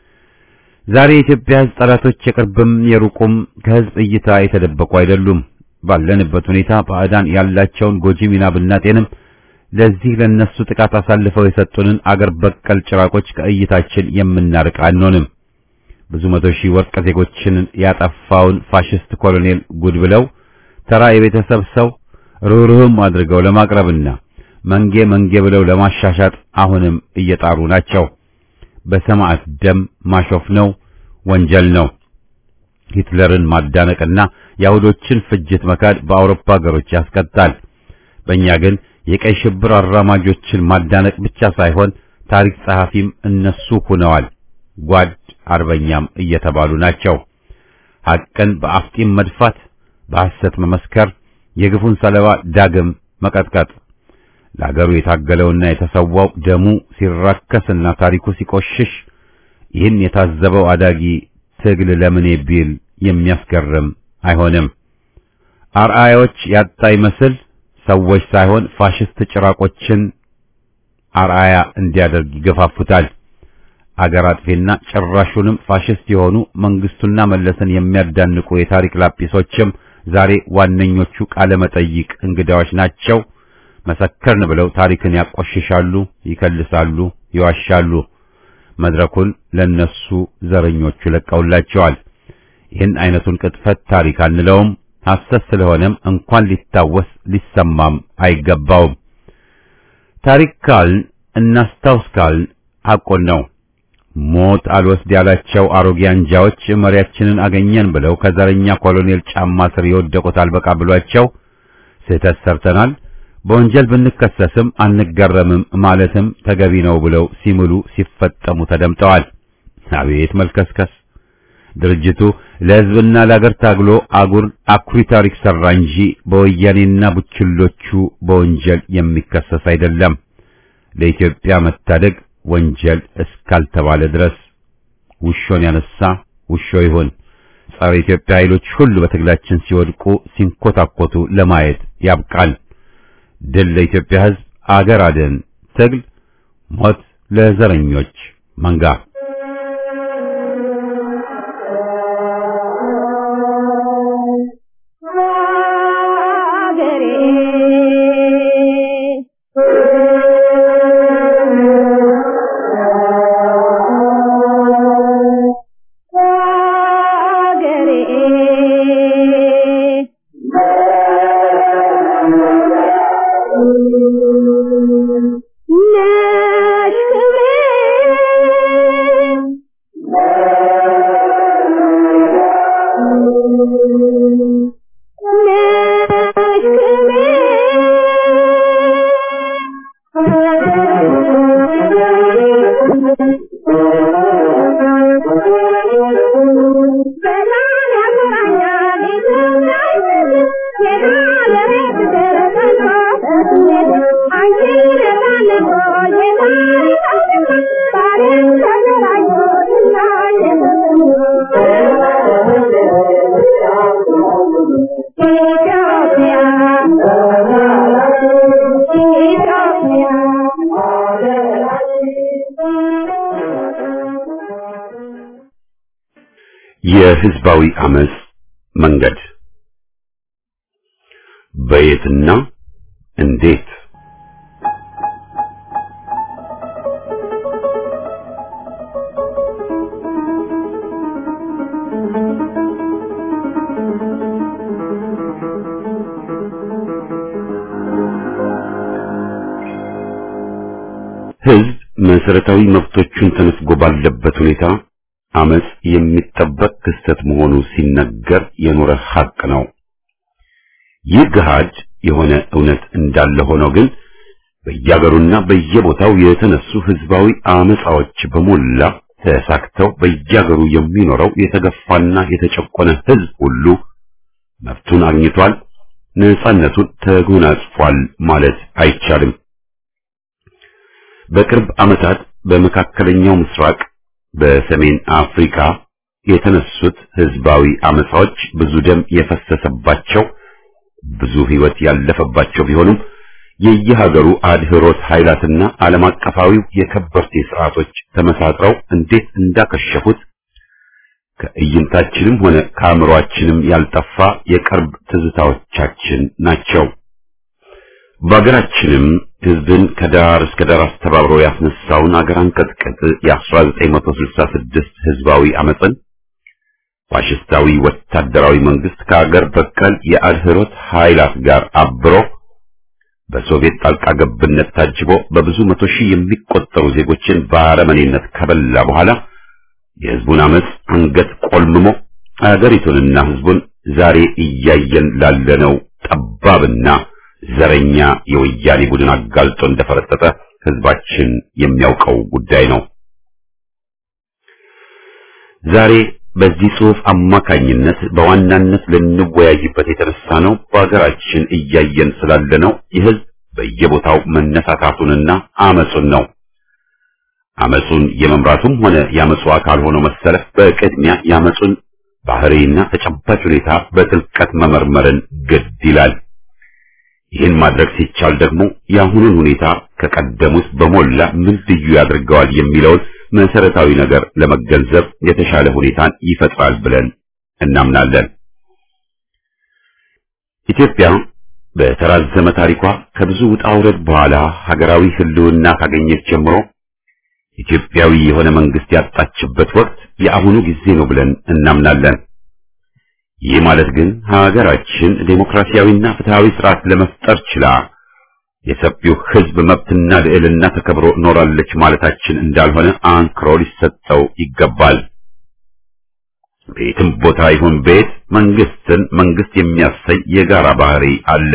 ዛሬ የኢትዮጵያ ሕዝብ ጠላቶች የቅርብም የሩቁም ከሕዝብ እይታ የተደበቁ አይደሉም። ባለንበት ሁኔታ ባዕዳን ያላቸውን ጎጂ ሚና ብናጤንም ለዚህ ለነሱ ጥቃት አሳልፈው የሰጡንን አገር በቀል ጭራቆች ከእይታችን የምናርቅ አንሆንም። ብዙ መቶ ሺህ ወርቅ ዜጎችን ያጠፋውን ፋሽስት ኮሎኔል ጉድ ብለው ተራ የቤተሰብ ሰው ርኅሩህም አድርገው ለማቅረብና መንጌ መንጌ ብለው ለማሻሻጥ አሁንም እየጣሩ ናቸው። በሰማዕት ደም ማሾፍ ነው፣ ወንጀል ነው። ሂትለርን ማዳነቅና የአይሁዶችን ፍጅት መካድ በአውሮፓ ሀገሮች ያስቀጣል። በእኛ ግን የቀይ ሽብር አራማጆችን ማዳነቅ ብቻ ሳይሆን ታሪክ ጸሐፊም እነሱ ሆነዋል። ጓድ አርበኛም እየተባሉ ናቸው። ሐቅን በአፍጢም መድፋት፣ በሐሰት መመስከር፣ የግፉን ሰለባ ዳግም መቀጥቀጥ ለአገሩ የታገለውና የተሰዋው ደሙ ሲራከስና ታሪኩ ሲቆሽሽ ይህን የታዘበው አዳጊ ትግል ለምን ቢል የሚያስገርም አይሆንም። አርአያዎች ያጣ ይመስል ሰዎች ሳይሆን ፋሽስት ጭራቆችን አርአያ እንዲያደርግ ይገፋፉታል። አገር አጥፊና ጭራሹንም ፋሽስት የሆኑ መንግስቱና መለስን የሚያዳንቁ የታሪክ ላጲሶችም ዛሬ ዋነኞቹ ቃለ መጠይቅ እንግዳዎች ናቸው። መሰከርን ብለው ታሪክን ያቆሽሻሉ፣ ይከልሳሉ፣ ይዋሻሉ። መድረኩን ለነሱ ዘረኞቹ ለቀውላቸዋል። ይህን አይነቱን ቅጥፈት ታሪክ አንለውም። ሐሰት ስለሆነም እንኳን ሊታወስ ሊሰማም አይገባውም። ታሪክ ካልን እናስታውስ ካልን ሐቁን ነው። ሞት አልወስድ ያላቸው አሮጌ አንጃዎች መሪያችንን አገኘን ብለው ከዘረኛ ኮሎኔል ጫማ ስር የወደቁት አልበቃ ብሏቸው ስህተት ሰርተናል በወንጀል ብንከሰስም አንገረምም ማለትም ተገቢ ነው ብለው ሲምሉ ሲፈጠሙ ተደምጠዋል። አቤት መልከስከስ! ድርጅቱ ለሕዝብና ለአገር ታግሎ አጉር አኩሪ ታሪክ ሰራ እንጂ በወያኔና ቡችሎቹ በወንጀል የሚከሰስ አይደለም። ለኢትዮጵያ መታደግ ወንጀል እስካልተባለ ድረስ ውሾን ያነሳ ውሾ ይሁን። ጸረ ኢትዮጵያ ኃይሎች ሁሉ በትግላችን ሲወድቁ ሲንኮታኮቱ ለማየት ያብቃል። ድል ለኢትዮጵያ ሕዝብ፣ አገር አድን ትግል፣ ሞት ለዘረኞች መንጋ። ነሽ ክብሬ የህዝባዊ አመጽ መንገድ በየትና እንዴት ህዝብ መሰረታዊ መብቶቹን ተነፍጎ ባለበት ሁኔታ አመጽ የሚጠበቅ ክስተት መሆኑ ሲነገር የኖረ ሐቅ ነው። ይህ ገሃድ የሆነ እውነት እንዳለ ሆኖ ግን በየአገሩና በየቦታው የተነሱ ህዝባዊ አመጻዎች በሞላ ተሳክተው በየአገሩ የሚኖረው የተገፋና የተጨቆነ ህዝብ ሁሉ መብቱን አግኝቷል፣ ነጻነቱን ተጎናጽፏል ማለት አይቻልም። በቅርብ ዓመታት በመካከለኛው ምስራቅ በሰሜን አፍሪካ የተነሱት ህዝባዊ አመጻዎች ብዙ ደም የፈሰሰባቸው ብዙ ህይወት ያለፈባቸው ቢሆኑም የየሀገሩ አድህሮት ኃይላትና ዓለም አቀፋዊው የከበርቴ ስርዓቶች ተመሳጥረው እንዴት እንዳከሸፉት ከእይንታችንም ሆነ ከአእምሮአችንም ያልጠፋ የቅርብ ትዝታዎቻችን ናቸው። በአገራችንም ህዝብን ከዳር እስከ ዳር አስተባብሮ ያስነሳውን አገር አንቀጥቅጥ የ1966 ህዝባዊ አመፅን ፋሽስታዊ ወታደራዊ መንግስት ከአገር በቀል የአድህሮት ኃይላት ጋር አብሮ በሶቪየት ጣልቃ ገብነት ታጅቦ በብዙ መቶ ሺህ የሚቆጠሩ ዜጎችን በአረመኔነት ከበላ በኋላ የህዝቡን አመፅ አንገት ቆልምሞ አገሪቱንና ህዝቡን ዛሬ እያየን ላለነው ጠባብና ዘረኛ የወያኔ ቡድን አጋልጦ እንደፈረጠጠ ህዝባችን የሚያውቀው ጉዳይ ነው። ዛሬ በዚህ ጽሑፍ አማካኝነት በዋናነት ልንወያይበት የተነሳ ነው በሀገራችን እያየን ስላለነው የህዝብ በየቦታው መነሳታቱንና አመጹን ነው። አመጹን የመምራቱም ሆነ የአመጹ አካል ሆኖ መሰለፍ በቅድሚያ የአመጹን ባህሪና ተጨባጭ ሁኔታ በጥልቀት መመርመርን ግድ ይላል። ይህን ማድረግ ሲቻል ደግሞ የአሁኑን ሁኔታ ከቀደሙት በሞላ ምን ልዩ ያደርገዋል የሚለውን መሰረታዊ ነገር ለመገንዘብ የተሻለ ሁኔታን ይፈጥራል ብለን እናምናለን። ኢትዮጵያ በተራዘመ ታሪኳ ከብዙ ውጣ ውረድ በኋላ ሀገራዊ ህልውና ካገኘች ጀምሮ ኢትዮጵያዊ የሆነ መንግስት ያጣችበት ወቅት የአሁኑ ጊዜ ነው ብለን እናምናለን። ይህ ማለት ግን ሀገራችን ዴሞክራሲያዊና ፍትሃዊ ስርዓት ለመፍጠር ችላ የሰፊው ህዝብ መብትና ልዕልና ተከብሮ ኖራለች ማለታችን እንዳልሆነ አንክሮ ሊሰጠው ይገባል። ቤትም ቦታ ይሁን ቤት መንግስትን መንግስት የሚያሰኝ የጋራ ባህሪ አለ።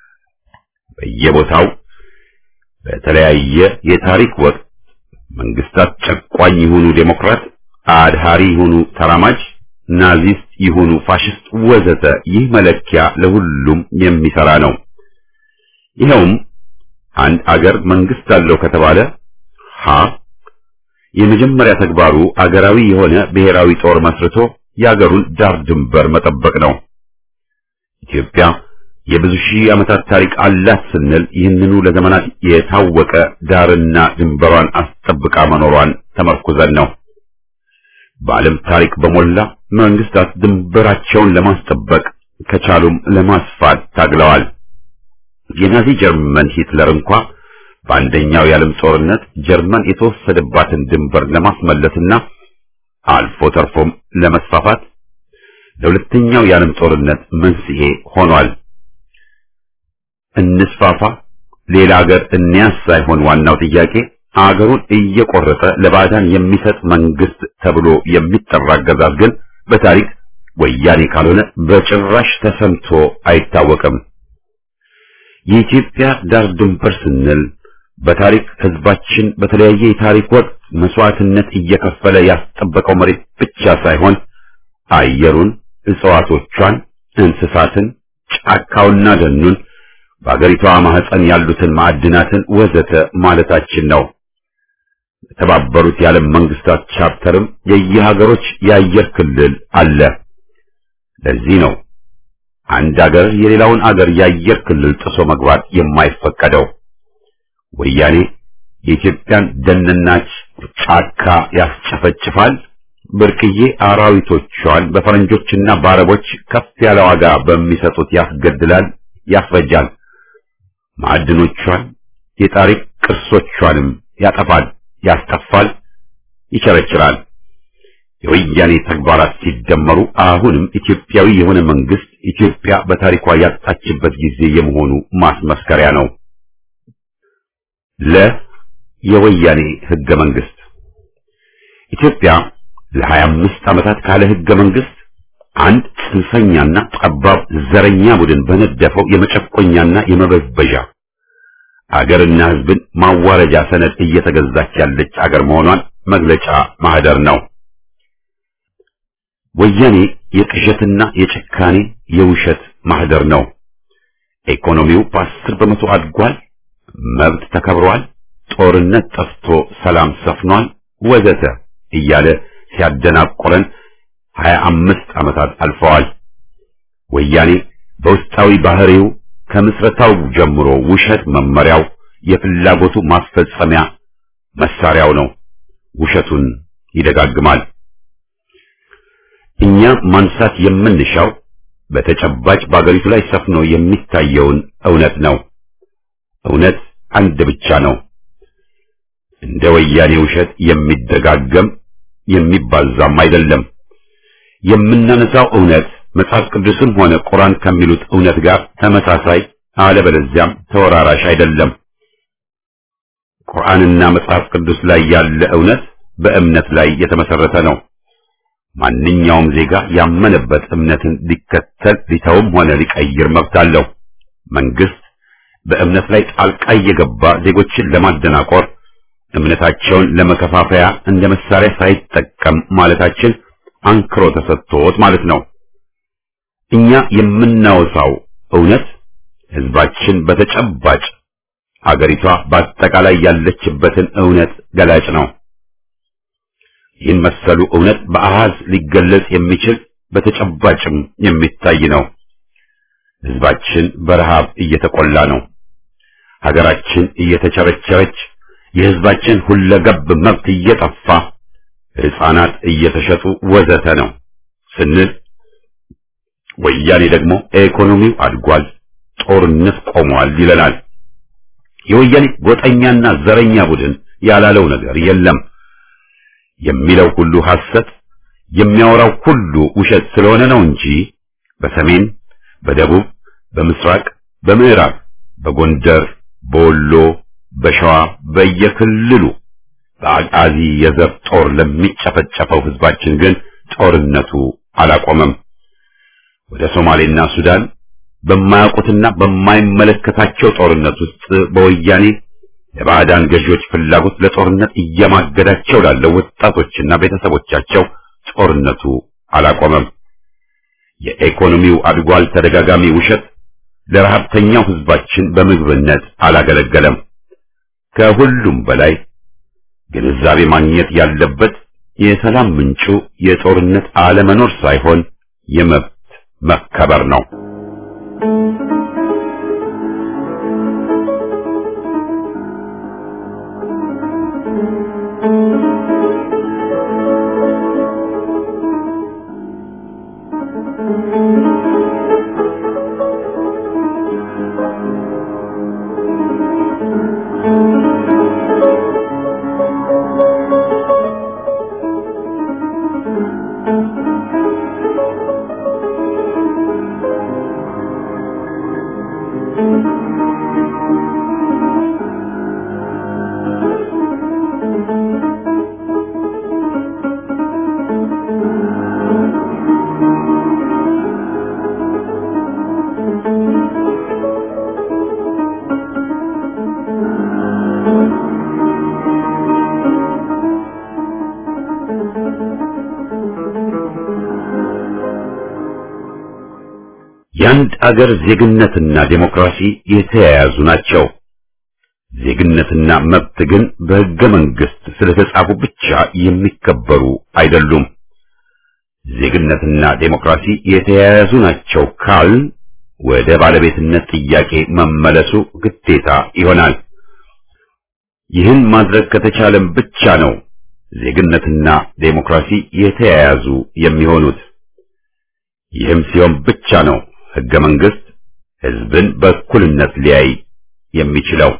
በየቦታው በተለያየ የታሪክ ወቅት መንግስታት ጨቋኝ ይሁኑ ዴሞክራት፣ አድሃሪ ይሁኑ ተራማጅ፣ ናዚስት ይሁኑ ፋሽስት ወዘተ ይህ መለኪያ ለሁሉም የሚሰራ ነው። ይኸውም አንድ አገር መንግስት አለው ከተባለ ሀ የመጀመሪያ ተግባሩ አገራዊ የሆነ ብሔራዊ ጦር መስርቶ የአገሩን ዳር ድንበር መጠበቅ ነው። ኢትዮጵያ የብዙ ሺህ ዓመታት ታሪክ አላት ስንል ይህንኑ ለዘመናት የታወቀ ዳርና ድንበሯን አስጠብቃ መኖሯን ተመርኩዘን ነው። በዓለም ታሪክ በሞላ መንግስታት ድንበራቸውን ለማስጠበቅ ከቻሉም ለማስፋት ታግለዋል። የናዚ ጀርመን ሂትለር እንኳ በአንደኛው የዓለም ጦርነት ጀርመን የተወሰደባትን ድንበር ለማስመለስና አልፎ ተርፎም ለመስፋፋት ለሁለተኛው የዓለም ጦርነት መንስኤ ሆኗል። እንስፋፋ፣ ሌላ አገር እንያዝ ሳይሆን ዋናው ጥያቄ አገሩን እየቆረጠ ለባዕዳን የሚሰጥ መንግስት ተብሎ የሚጠራ አገዛዝ ግን በታሪክ ወያኔ ካልሆነ በጭራሽ ተሰምቶ አይታወቅም። የኢትዮጵያ ዳር ድንበር ስንል በታሪክ ህዝባችን በተለያየ የታሪክ ወቅት መስዋዕትነት እየከፈለ ያስጠበቀው መሬት ብቻ ሳይሆን አየሩን፣ እጽዋቶቿን፣ እንስሳትን፣ ጫካውና ደኑን በአገሪቷ ማህፀን ያሉትን ማዕድናትን ወዘተ ማለታችን ነው። የተባበሩት የዓለም መንግስታት ቻርተርም የየሀገሮች የአየር ክልል አለ። ለዚህ ነው አንድ አገር የሌላውን አገር የአየር ክልል ጥሶ መግባት የማይፈቀደው። ወያኔ የኢትዮጵያን ደንና ጫካ ያስጨፈጭፋል፣ ብርቅዬ አራዊቶቿን በፈረንጆችና በአረቦች ከፍ ያለ ዋጋ በሚሰጡት ያስገድላል፣ ያስፈጃል። ማዕድኖቿን፣ የታሪክ ቅርሶቿንም ያጠፋል፣ ያስጠፋል፣ ይቸረችራል። የወያኔ ተግባራት ሲደመሩ አሁንም ኢትዮጵያዊ የሆነ መንግስት ኢትዮጵያ በታሪኳ ያጣችበት ጊዜ የመሆኑ ማስመስከሪያ ነው። ለ የወያኔ ህገ መንግስት ኢትዮጵያ ለሀያ አምስት ዓመታት ካለ ህገ መንግስት አንድ ጽንፈኛና ጠባብ ዘረኛ ቡድን በነደፈው የመጨቆኛና የመበዝበዣ አገርና ህዝብን ማዋረጃ ሰነድ እየተገዛች ያለች አገር መሆኗን መግለጫ ማህደር ነው። ወያኔ የቅዠትና የጭካኔ የውሸት ማህደር ነው። ኢኮኖሚው በአስር በመቶ አድጓል፣ መብት ተከብሯል፣ ጦርነት ጠፍቶ ሰላም ሰፍኗል፣ ወዘተ እያለ ሲያደናቆረን ሀያ አምስት ዓመታት አልፈዋል። ወያኔ በውስጣዊ ባህሪው ከምስረታው ጀምሮ ውሸት መመሪያው፣ የፍላጎቱ ማስፈጸሚያ መሳሪያው ነው። ውሸቱን ይደጋግማል። እኛ ማንሳት የምንሻው በተጨባጭ በአገሪቱ ላይ ሰፍኖ የሚታየውን እውነት ነው። እውነት አንድ ብቻ ነው። እንደ ወያኔ ውሸት የሚደጋገም የሚባዛም አይደለም። የምናነሳው እውነት መጽሐፍ ቅዱስም ሆነ ቁርአን ከሚሉት እውነት ጋር ተመሳሳይ አለበለዚያም ተወራራሽ አይደለም። ቁርአንና መጽሐፍ ቅዱስ ላይ ያለ እውነት በእምነት ላይ የተመሰረተ ነው። ማንኛውም ዜጋ ያመነበት እምነትን ሊከተል ሊተውም ሆነ ሊቀይር መብት አለው። መንግስት በእምነት ላይ ጣልቃ እየገባ ዜጎችን ለማደናቆር እምነታቸውን ለመከፋፈያ እንደ መሳሪያ ሳይጠቀም ማለታችን አንክሮ ተሰጥቶት ማለት ነው። እኛ የምናወሳው እውነት ህዝባችን በተጨባጭ አገሪቷ በአጠቃላይ ያለችበትን እውነት ገላጭ ነው። ይህን መሰሉ እውነት በአሃዝ ሊገለጽ የሚችል በተጨባጭም የሚታይ ነው። ህዝባችን በረሃብ እየተቆላ ነው። ሀገራችን እየተቸረቸረች፣ የህዝባችን ሁለገብ መብት እየጠፋ፣ ህፃናት እየተሸጡ ወዘተ ነው ስንል ወያኔ ደግሞ ኢኮኖሚው አድጓል፣ ጦርነት ቆሟል ይለናል። የወያኔ ጎጠኛና ዘረኛ ቡድን ያላለው ነገር የለም። የሚለው ሁሉ ሐሰት፣ የሚያወራው ሁሉ ውሸት ስለሆነ ነው እንጂ በሰሜን፣ በደቡብ፣ በምስራቅ፣ በምዕራብ፣ በጎንደር፣ በወሎ፣ በሸዋ በየክልሉ በአቃዚ የዘር ጦር ለሚጨፈጨፈው ህዝባችን ግን ጦርነቱ አላቆመም። ወደ ሶማሌና ሱዳን በማያውቁትና በማይመለከታቸው ጦርነት ውስጥ በወያኔ የባዕዳን ገዢዎች ፍላጎት ለጦርነት እየማገዳቸው ላለው ወጣቶችና ቤተሰቦቻቸው ጦርነቱ አላቆመም። የኢኮኖሚው አድጓል ተደጋጋሚ ውሸት ለረሃብተኛው ህዝባችን በምግብነት አላገለገለም። ከሁሉም በላይ ግንዛቤ ማግኘት ያለበት የሰላም ምንጩ የጦርነት አለመኖር ሳይሆን የመብት መከበር ነው። የአንድ አገር ዜግነትና ዴሞክራሲ የተያያዙ ናቸው። ዜግነትና መብት ግን በሕገ መንግሥት ስለተጻፉ ብቻ የሚከበሩ አይደሉም። ዜግነትና ዴሞክራሲ የተያያዙ ናቸው ካል ወደ ባለቤትነት ጥያቄ መመለሱ ግዴታ ይሆናል። ይህን ማድረግ ከተቻለም ብቻ ነው ዜግነትና ዴሞክራሲ የተያያዙ የሚሆኑት። ይህም ሲሆን ብቻ ነው ህገ መንግስት ህዝብን በእኩልነት ሊያይ የሚችለው።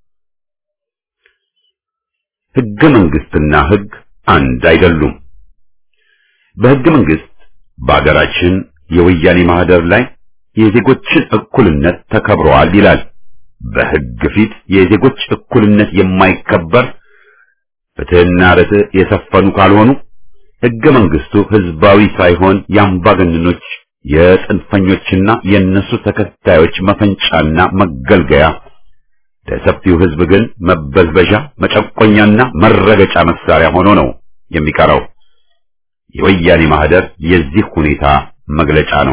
ህገ መንግስትና ህግ አንድ አይደሉም። በህገ መንግስት በአገራችን የወያኔ ማህደር ላይ የዜጎችን እኩልነት ተከብረዋል ይላል። በህግ ፊት የዜጎች እኩልነት የማይከበር ፍትህና ርትዕ የሰፈኑ ካልሆኑ ህገ መንግስቱ ህዝባዊ ሳይሆን የአምባገነኖች የጽንፈኞችና የእነሱ ተከታዮች መፈንጫና መገልገያ ለሰፊው ህዝብ ግን መበዝበዣ፣ መጨቆኛና መረገጫ መሳሪያ ሆኖ ነው የሚቀረው። የወያኔ ማህደር የዚህ ሁኔታ መግለጫ ነው።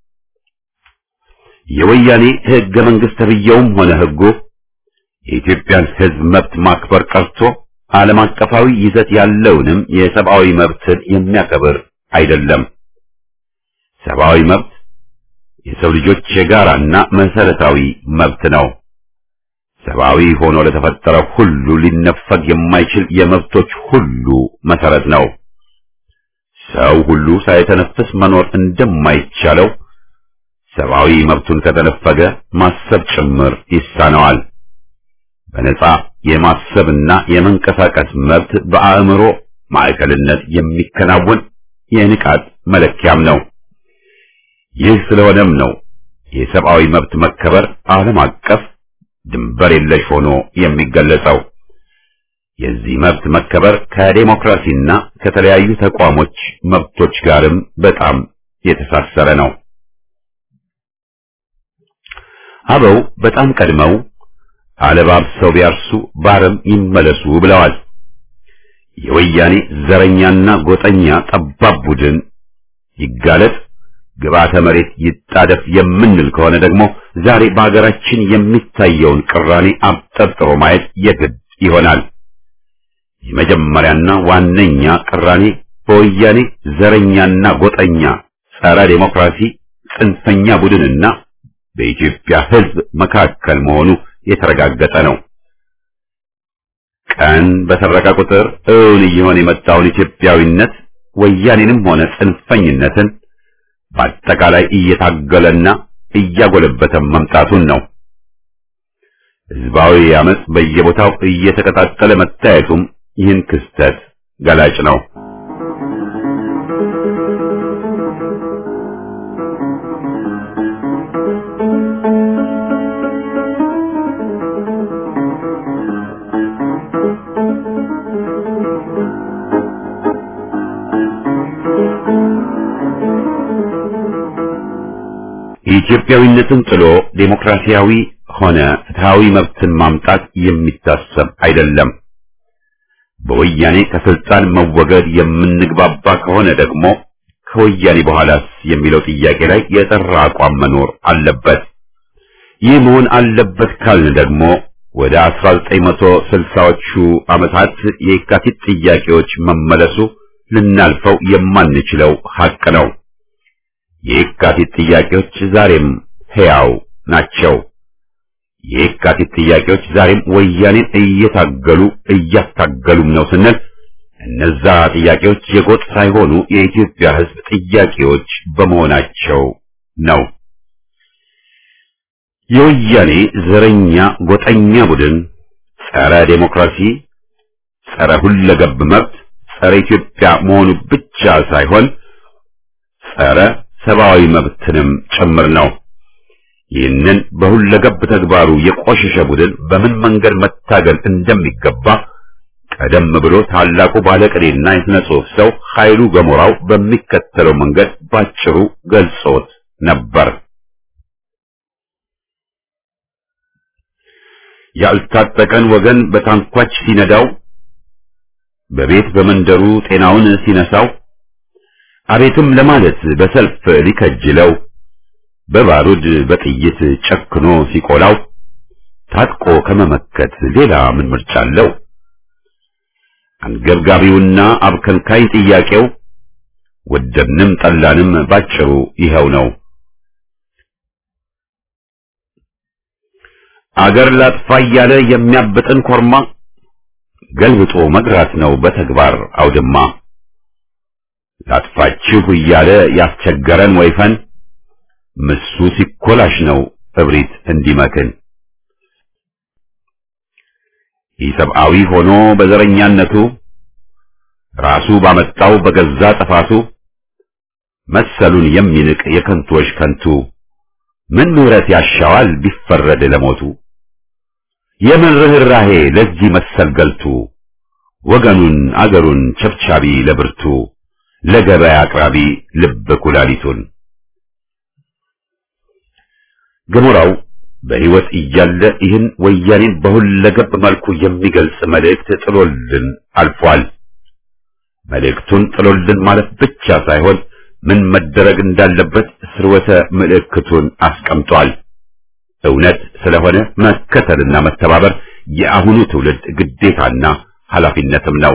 የወያኔ ህገ መንግስት ተብዬውም ሆነ ህጉ የኢትዮጵያን ህዝብ መብት ማክበር ቀርቶ ዓለም አቀፋዊ ይዘት ያለውንም የሰብአዊ መብትን የሚያከብር አይደለም። ሰብአዊ መብት የሰው ልጆች የጋራና መሰረታዊ መብት ነው። ሰብአዊ ሆኖ ለተፈጠረ ሁሉ ሊነፈግ የማይችል የመብቶች ሁሉ መሰረት ነው። ሰው ሁሉ ሳይተነፍስ መኖር እንደማይቻለው ሰብአዊ መብቱን ከተነፈገ ማሰብ ጭምር ይሳነዋል። በነጻ የማሰብና የመንቀሳቀስ መብት በአእምሮ ማዕከልነት የሚከናወን የንቃት መለኪያም ነው። ይህ ስለሆነም ነው የሰብአዊ መብት መከበር ዓለም አቀፍ ድንበር የለሽ ሆኖ የሚገለጸው። የዚህ መብት መከበር ከዴሞክራሲና ከተለያዩ ተቋሞች መብቶች ጋርም በጣም የተሳሰረ ነው። አበው በጣም ቀድመው አለባብሰው ቢያርሱ ባረም ይመለሱ ብለዋል። የወያኔ ዘረኛና ጎጠኛ ጠባብ ቡድን ይጋለጥ፣ ግብዓተ መሬት ይጣደፍ የምንል ከሆነ ደግሞ ዛሬ በሀገራችን የሚታየውን ቅራኔ አብጠርጥሮ ማየት የግድ ይሆናል። የመጀመሪያና ዋነኛ ቅራኔ በወያኔ ዘረኛና ጎጠኛ ጸረ ዴሞክራሲ ጽንፈኛ ቡድንና በኢትዮጵያ ሕዝብ መካከል መሆኑ የተረጋገጠ ነው። ቀን በሰረቀ ቁጥር እውን እየሆነ የመጣውን ኢትዮጵያዊነት ወያኔንም ሆነ ጽንፈኝነትን በአጠቃላይ እየታገለና እያጎለበተ መምጣቱን ነው። ህዝባዊ አመጽ በየቦታው እየተቀጣጠለ መታየቱም ይህን ክስተት ገላጭ ነው። ኢትዮጵያዊነትን ጥሎ ዴሞክራሲያዊ ሆነ ፍትሃዊ መብትን ማምጣት የሚታሰብ አይደለም። በወያኔ ከስልጣን መወገድ የምንግባባ ከሆነ ደግሞ ከወያኔ በኋላስ የሚለው ጥያቄ ላይ የጠራ አቋም መኖር አለበት። ይህ መሆን አለበት ካልን ደግሞ ወደ 1960ዎቹ ዓመታት የካቲት ጥያቄዎች መመለሱ ልናልፈው የማንችለው ሐቅ ነው። የካቲት ጥያቄዎች ዛሬም ሕያው ናቸው። የካቲት ጥያቄዎች ዛሬም ወያኔን እየታገሉ እያታገሉም ነው ስንል እነዛ ጥያቄዎች የጎጥ ሳይሆኑ የኢትዮጵያ ሕዝብ ጥያቄዎች በመሆናቸው ነው። የወያኔ ዘረኛ ጎጠኛ ቡድን ጸረ ዴሞክራሲ፣ ጸረ ሁለገብ መብት፣ ጸረ ኢትዮጵያ መሆኑ ብቻ ሳይሆን ጸረ ሰብአዊ መብትንም ጭምር ነው። ይህንን በሁለገብ ተግባሩ የቆሸሸ ቡድን በምን መንገድ መታገል እንደሚገባ ቀደም ብሎ ታላቁ ባለቅኔና የሥነ ጽሑፍ ሰው ኃይሉ ገሞራው በሚከተለው መንገድ ባጭሩ ገልጾት ነበር። ያልታጠቀን ወገን በታንኳች ሲነዳው፣ በቤት በመንደሩ ጤናውን ሲነሳው፣ አቤትም ለማለት በሰልፍ ሊከጅለው በባሩድ በጥይት ጨክኖ ሲቆላው ታጥቆ ከመመከት ሌላ ምን ምርጫ አለው? አንገብጋቢውና አብከንካይ ጥያቄው ወደድንም ጠላንም ባጭሩ ይኸው ነው። አገር ላጥፋ እያለ የሚያብጥን ኮርማ ገልብጦ መግራት ነው በተግባር አውድማ። ላጥፋችሁ እያለ ያስቸገረን ወይፈን ምሱ ሲኮላሽ ነው እብሪት እንዲመክን። ኢሰብአዊ ሆኖ በዘረኛነቱ ራሱ ባመጣው በገዛ ጥፋቱ መሰሉን የሚንቅ የከንቶች ከንቱ ምን ምሕረት ያሻዋል ቢፈረድ ለሞቱ የምን ርኅራሄ ለዚህ መሰል ገልቱ ወገኑን አገሩን ቸብቻቢ ለብርቱ ለገበያ አቅራቢ ልብ ኩላሊቱን ገሞራው በሕይወት እያለ ይህን ወያኔን በሁለገብ መልኩ የሚገልጽ መልእክት ጥሎልን አልፏል። መልእክቱን ጥሎልን ማለት ብቻ ሳይሆን ምን መደረግ እንዳለበት ስርወተ ምልክቱን አስቀምጧል። እውነት ስለሆነ መከተልና መተባበር የአሁኑ ትውልድ ግዴታና ኃላፊነትም ነው።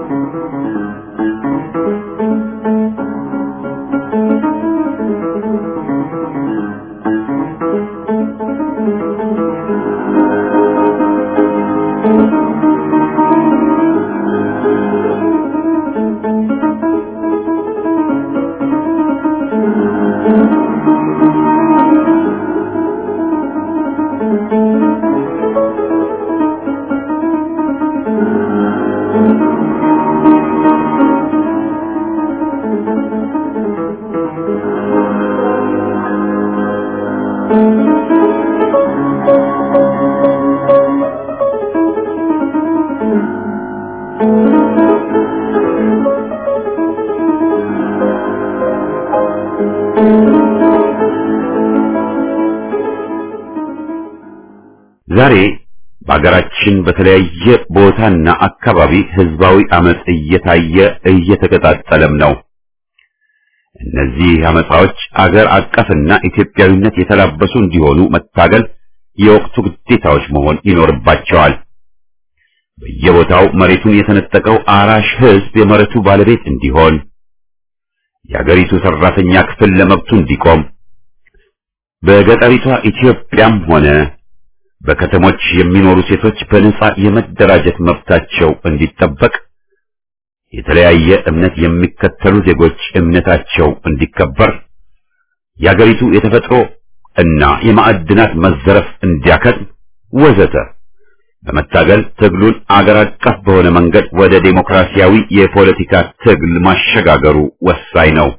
ዛሬ በሀገራችን በተለያየ ቦታና አካባቢ ህዝባዊ አመጽ እየታየ እየተቀጣጠለም ነው። እነዚህ አመጻዎች አገር አቀፍና ኢትዮጵያዊነት የተላበሱ እንዲሆኑ መታገል የወቅቱ ግዴታዎች መሆን ይኖርባቸዋል። በየቦታው መሬቱን የተነጠቀው አራሽ ህዝብ የመሬቱ ባለቤት እንዲሆን፣ የአገሪቱ ሰራተኛ ክፍል ለመብቱ እንዲቆም፣ በገጠሪቷ ኢትዮጵያም ሆነ በከተሞች የሚኖሩ ሴቶች በነጻ የመደራጀት መብታቸው እንዲጠበቅ፣ የተለያየ እምነት የሚከተሉ ዜጎች እምነታቸው እንዲከበር፣ የአገሪቱ የተፈጥሮ እና የማዕድናት መዘረፍ እንዲያከትም ወዘተ በመታገል ትግሉን አገር አቀፍ በሆነ መንገድ ወደ ዴሞክራሲያዊ የፖለቲካ ትግል ማሸጋገሩ ወሳኝ ነው።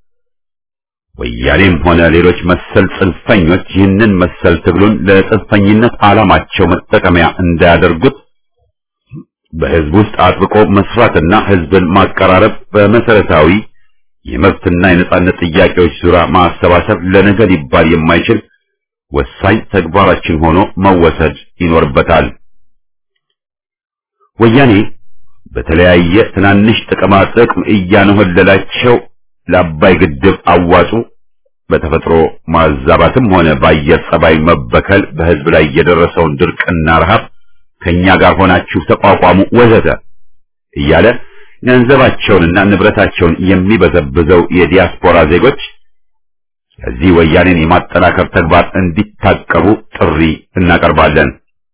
ወያኔም ሆነ ሌሎች መሰል ጽንፈኞች ይህንን መሰል ትግሉን ለጽንፈኝነት ዓላማቸው መጠቀሚያ እንዳያደርጉት በህዝብ ውስጥ አጥብቆ መስራትና ህዝብን ማቀራረብ በመሰረታዊ የመብትና የነጻነት ጥያቄዎች ዙሪያ ማሰባሰብ ለነገ ሊባል የማይችል ወሳኝ ተግባራችን ሆኖ መወሰድ ይኖርበታል። ወያኔ በተለያየ ትናንሽ ጥቅማ ጥቅም እያነሆለላቸው ለአባይ ግድብ አዋጡ በተፈጥሮ ማዛባትም ሆነ በአየር ጸባይ መበከል በህዝብ ላይ የደረሰውን ድርቅና ረሃብ ከኛ ጋር ሆናችሁ ተቋቋሙ ወዘተ እያለ ገንዘባቸውንና ንብረታቸውን የሚበዘብዘው የዲያስፖራ ዜጎች ከዚህ ወያኔን የማጠናከር ተግባር እንዲታቀቡ ጥሪ እናቀርባለን።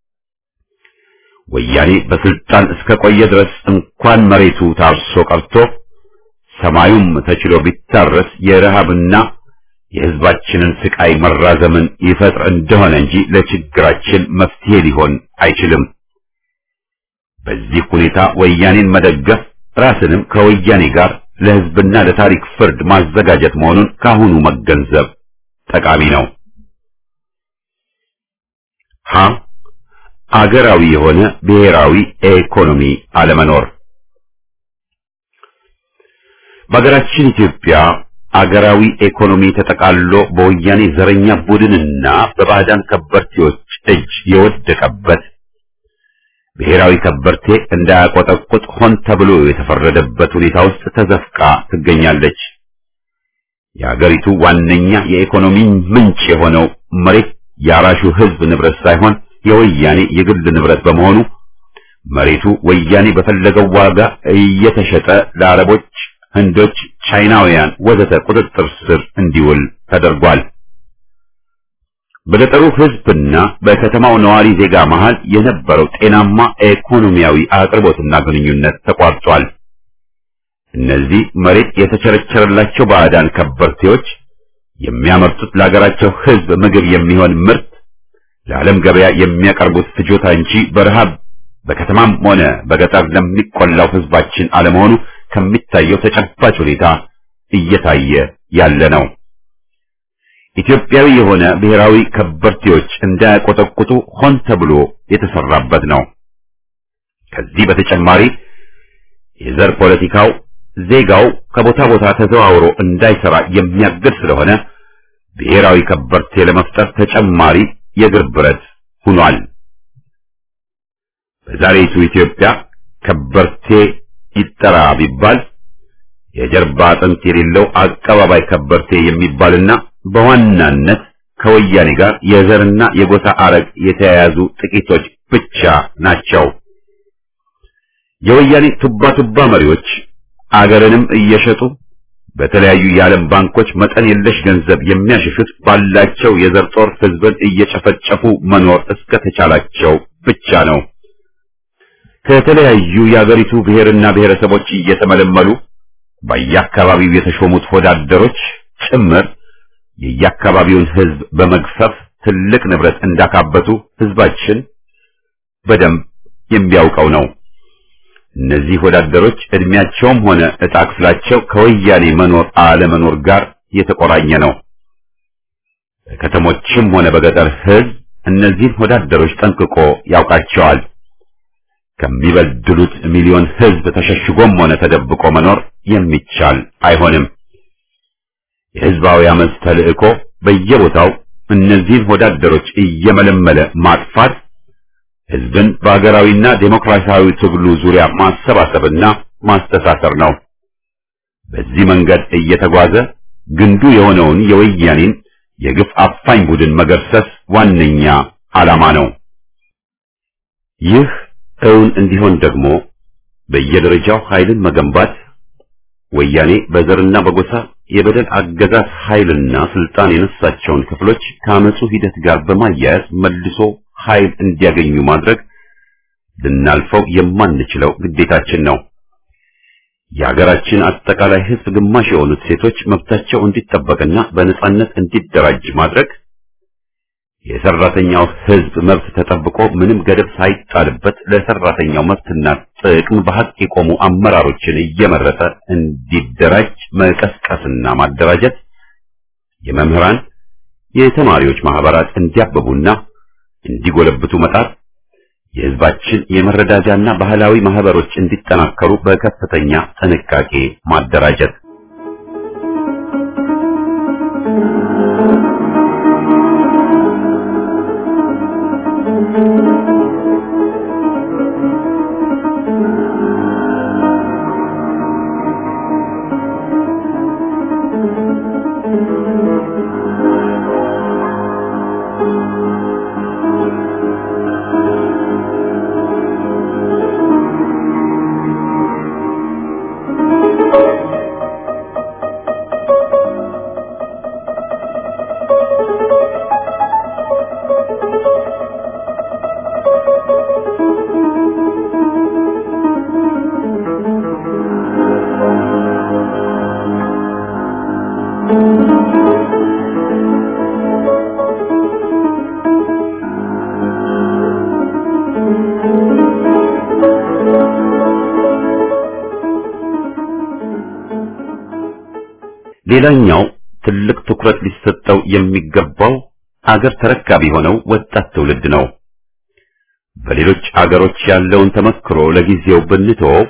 ወያኔ በስልጣን እስከ ቆየ ድረስ እንኳን መሬቱ ታርሶ ቀርቶ ሰማዩም ተችሎ ቢታረስ የረሃብና የህዝባችንን ስቃይ መራዘምን ይፈጥር እንደሆነ እንጂ ለችግራችን መፍትሄ ሊሆን አይችልም። በዚህ ሁኔታ ወያኔን መደገፍ ራስንም ከወያኔ ጋር ለህዝብና ለታሪክ ፍርድ ማዘጋጀት መሆኑን ካሁኑ መገንዘብ ጠቃሚ ነው። ሀ አገራዊ የሆነ ብሔራዊ ኢኮኖሚ አለመኖር በሀገራችን ኢትዮጵያ አገራዊ ኢኮኖሚ ተጠቃሎ በወያኔ ዘረኛ ቡድንና በባዕዳን ከበርቴዎች እጅ የወደቀበት ብሔራዊ ከበርቴ እንዳያቆጠቁጥ ሆን ተብሎ የተፈረደበት ሁኔታ ውስጥ ተዘፍቃ ትገኛለች። የአገሪቱ ዋነኛ የኢኮኖሚ ምንጭ የሆነው መሬት የአራሹ ህዝብ ንብረት ሳይሆን የወያኔ የግል ንብረት በመሆኑ መሬቱ ወያኔ በፈለገው ዋጋ እየተሸጠ ለአረቦች፣ ህንዶች፣ ቻይናውያን ወዘተ ቁጥጥር ስር እንዲውል ተደርጓል። በገጠሩ ሕዝብና በከተማው ነዋሪ ዜጋ መሃል የነበረው ጤናማ ኢኮኖሚያዊ አቅርቦትና ግንኙነት ተቋርጧል። እነዚህ መሬት የተቸረቸረላቸው ባዕዳን ከበርቴዎች የሚያመርቱት ለሀገራቸው ሕዝብ ምግብ የሚሆን ምርት ለዓለም ገበያ የሚያቀርቡት ፍጆታ እንጂ በረሃብ በከተማም ሆነ በገጠር ለሚቆላው ሕዝባችን አለመሆኑ ከሚታየው ተጨባጭ ሁኔታ እየታየ ያለ ነው። ኢትዮጵያዊ የሆነ ብሔራዊ ከበርቴዎች እንዳያቆጠቁጡ ሆን ተብሎ የተሰራበት ነው። ከዚህ በተጨማሪ የዘር ፖለቲካው ዜጋው ከቦታ ቦታ ተዘዋውሮ እንዳይሰራ የሚያግድ ስለሆነ ብሔራዊ ከበርቴ ለመፍጠር ተጨማሪ የእግር ብረት ሆኗል። በዛሬቱ ኢትዮጵያ ከበርቴ ይጠራ ቢባል የጀርባ አጥንት የሌለው አቀባባይ ከበርቴ የሚባልና በዋናነት ከወያኔ ጋር የዘርና የጎሳ አረግ የተያያዙ ጥቂቶች ብቻ ናቸው። የወያኔ ቱባ ቱባ መሪዎች አገርንም እየሸጡ በተለያዩ የዓለም ባንኮች መጠን የለሽ ገንዘብ የሚያሸሹት ባላቸው የዘር ጦር ሕዝብን እየጨፈጨፉ መኖር እስከተቻላቸው ብቻ ነው። ከተለያዩ የአገሪቱ ብሔርና ብሔረሰቦች እየተመለመሉ በየአካባቢው የተሾሙት ወዳደሮች ጭምር የየአካባቢውን ሕዝብ በመግፈፍ ትልቅ ንብረት እንዳካበቱ ሕዝባችን በደንብ የሚያውቀው ነው። እነዚህ ወዳደሮች እድሜያቸውም ሆነ ዕጣ ክፍላቸው ከወያኔ መኖር አለመኖር ጋር የተቆራኘ ነው። በከተሞችም ሆነ በገጠር ሕዝብ እነዚህን ወዳደሮች ጠንቅቆ ያውቃቸዋል። ከሚበድሉት ሚሊዮን ሕዝብ ተሸሽጎም ሆነ ተደብቆ መኖር የሚቻል አይሆንም። የሕዝባዊ አመፅ ተልእኮ በየቦታው እነዚህን ወዳደሮች እየመለመለ ማጥፋት ሕዝብን በሀገራዊና ዴሞክራሲያዊ ትግሉ ዙሪያ ማሰባሰብና ማስተሳሰር ነው። በዚህ መንገድ እየተጓዘ ግንዱ የሆነውን የወያኔን የግፍ አፋኝ ቡድን መገርሰስ ዋነኛ ዓላማ ነው። ይህ እውን እንዲሆን ደግሞ በየደረጃው ኃይልን መገንባት ወያኔ በዘርና በጎሳ የበደል አገዛዝ ኃይልና ስልጣን የነሳቸውን ክፍሎች ከአመፁ ሂደት ጋር በማያያዝ መልሶ ኃይል እንዲያገኙ ማድረግ ልናልፈው የማንችለው ግዴታችን ነው። የሀገራችን አጠቃላይ ሕዝብ ግማሽ የሆኑት ሴቶች መብታቸው እንዲጠበቅና በነጻነት እንዲደራጅ ማድረግ፣ የሰራተኛው ሕዝብ መብት ተጠብቆ ምንም ገደብ ሳይጣልበት ለሰራተኛው መብትና ጥቅም በሐቅ የቆሙ አመራሮችን እየመረጠ እንዲደራጅ መቀስቀስና ማደራጀት፣ የመምህራን የተማሪዎች ማህበራት እንዲያብቡና እንዲጎለብቱ መጣር፣ የህዝባችን የመረዳጃና ባህላዊ ማህበሮች እንዲጠናከሩ በከፍተኛ ጥንቃቄ ማደራጀት ሌላኛው ትልቅ ትኩረት ሊሰጠው የሚገባው አገር ተረካቢ የሆነው ወጣት ትውልድ ነው። በሌሎች አገሮች ያለውን ተመክሮ ለጊዜው ብንተወው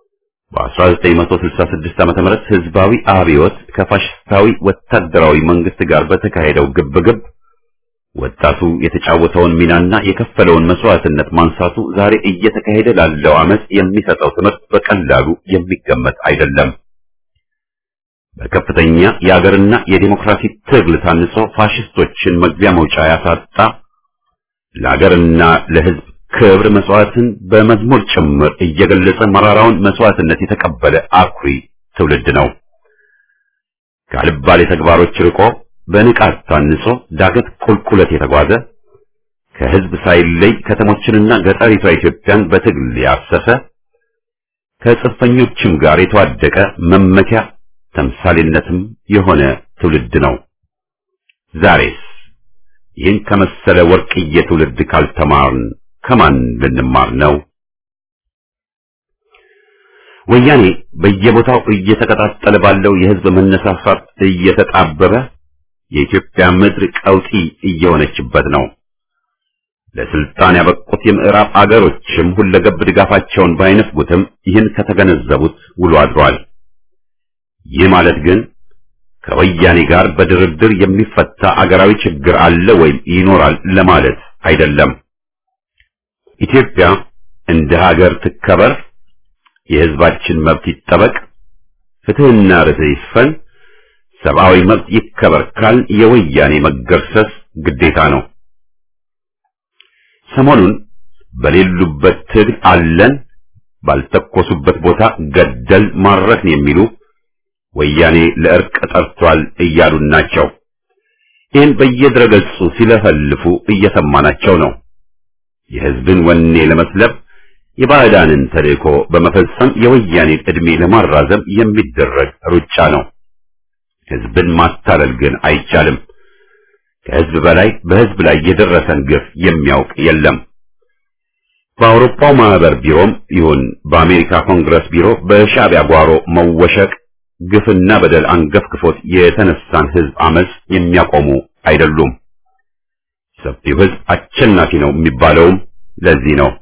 በ1966 ዓመተ ምህረት ህዝባዊ አብዮት ከፋሽስታዊ ወታደራዊ መንግስት ጋር በተካሄደው ግብግብ ወጣቱ የተጫወተውን ሚናና የከፈለውን መስዋዕትነት ማንሳቱ ዛሬ እየተካሄደ ላለው አመጽ የሚሰጠው ትምህርት በቀላሉ የሚገመት አይደለም። በከፍተኛ የአገርና የዲሞክራሲ ትግል ታንጾ ፋሽስቶችን መግቢያ መውጫ ያሳጣ ለአገርና ለህዝብ ክብር መስዋዕትን በመዝሙር ጭምር እየገለጸ መራራውን መስዋዕትነት የተቀበለ አኩሪ ትውልድ ነው። ካልባሌ ተግባሮች ርቆ በንቃት ታንጾ ዳገት ቁልቁለት የተጓዘ ከህዝብ ሳይለይ ከተሞችንና ገጠሪቷ ኢትዮጵያን በትግል ያሰሰ ከጽንፈኞችም ጋር የተዋደቀ መመኪያ ተምሳሌነትም የሆነ ትውልድ ነው። ዛሬስ ይህን ከመሰለ ወርቅዬ ትውልድ ካልተማርን ከማን ልንማር ነው? ወያኔ በየቦታው እየተቀጣጠለ ባለው የህዝብ መነሳሳት እየተጣበበ የኢትዮጵያ ምድር ቀውጢ እየሆነችበት ነው። ለስልጣን ያበቁት የምዕራብ አገሮችም ሁለገብ ድጋፋቸውን ባይነፍጉትም ይህን ከተገነዘቡት ውሎ አድሯል። ይህ ማለት ግን ከወያኔ ጋር በድርድር የሚፈታ አገራዊ ችግር አለ ወይም ይኖራል ለማለት አይደለም። ኢትዮጵያ እንደ ሀገር ትከበር፣ የህዝባችን መብት ይጠበቅ፣ ፍትህና ርትዕ ይስፈን፣ ሰብአዊ መብት ይከበር ካል የወያኔ መገርሰስ ግዴታ ነው። ሰሞኑን በሌሉበት ትግል አለን፣ ባልተኮሱበት ቦታ ገደል ማረክን የሚሉ ወያኔ ለእርቅ ጠርቷል እያሉን ናቸው። ይህን በየድረገጹ ሲለፈልፉ እየሰማናቸው ነው። የህዝብን ወኔ ለመስለብ የባዕዳንን ተልእኮ በመፈጸም የወያኔን ዕድሜ ለማራዘም የሚደረግ ሩጫ ነው። ህዝብን ማታለል ግን አይቻልም። ከህዝብ በላይ በህዝብ ላይ የደረሰን ግፍ የሚያውቅ የለም። በአውሮፓው ማህበር ቢሮም ይሁን በአሜሪካ ኮንግረስ ቢሮ በሻዕቢያ ጓሮ መወሸቅ ግፍና በደል አንገፍግፎት የተነሳን ህዝብ አመጽ የሚያቆሙ አይደሉም። ሰፊው ህዝብ አሸናፊ ነው የሚባለውም ለዚህ ነው።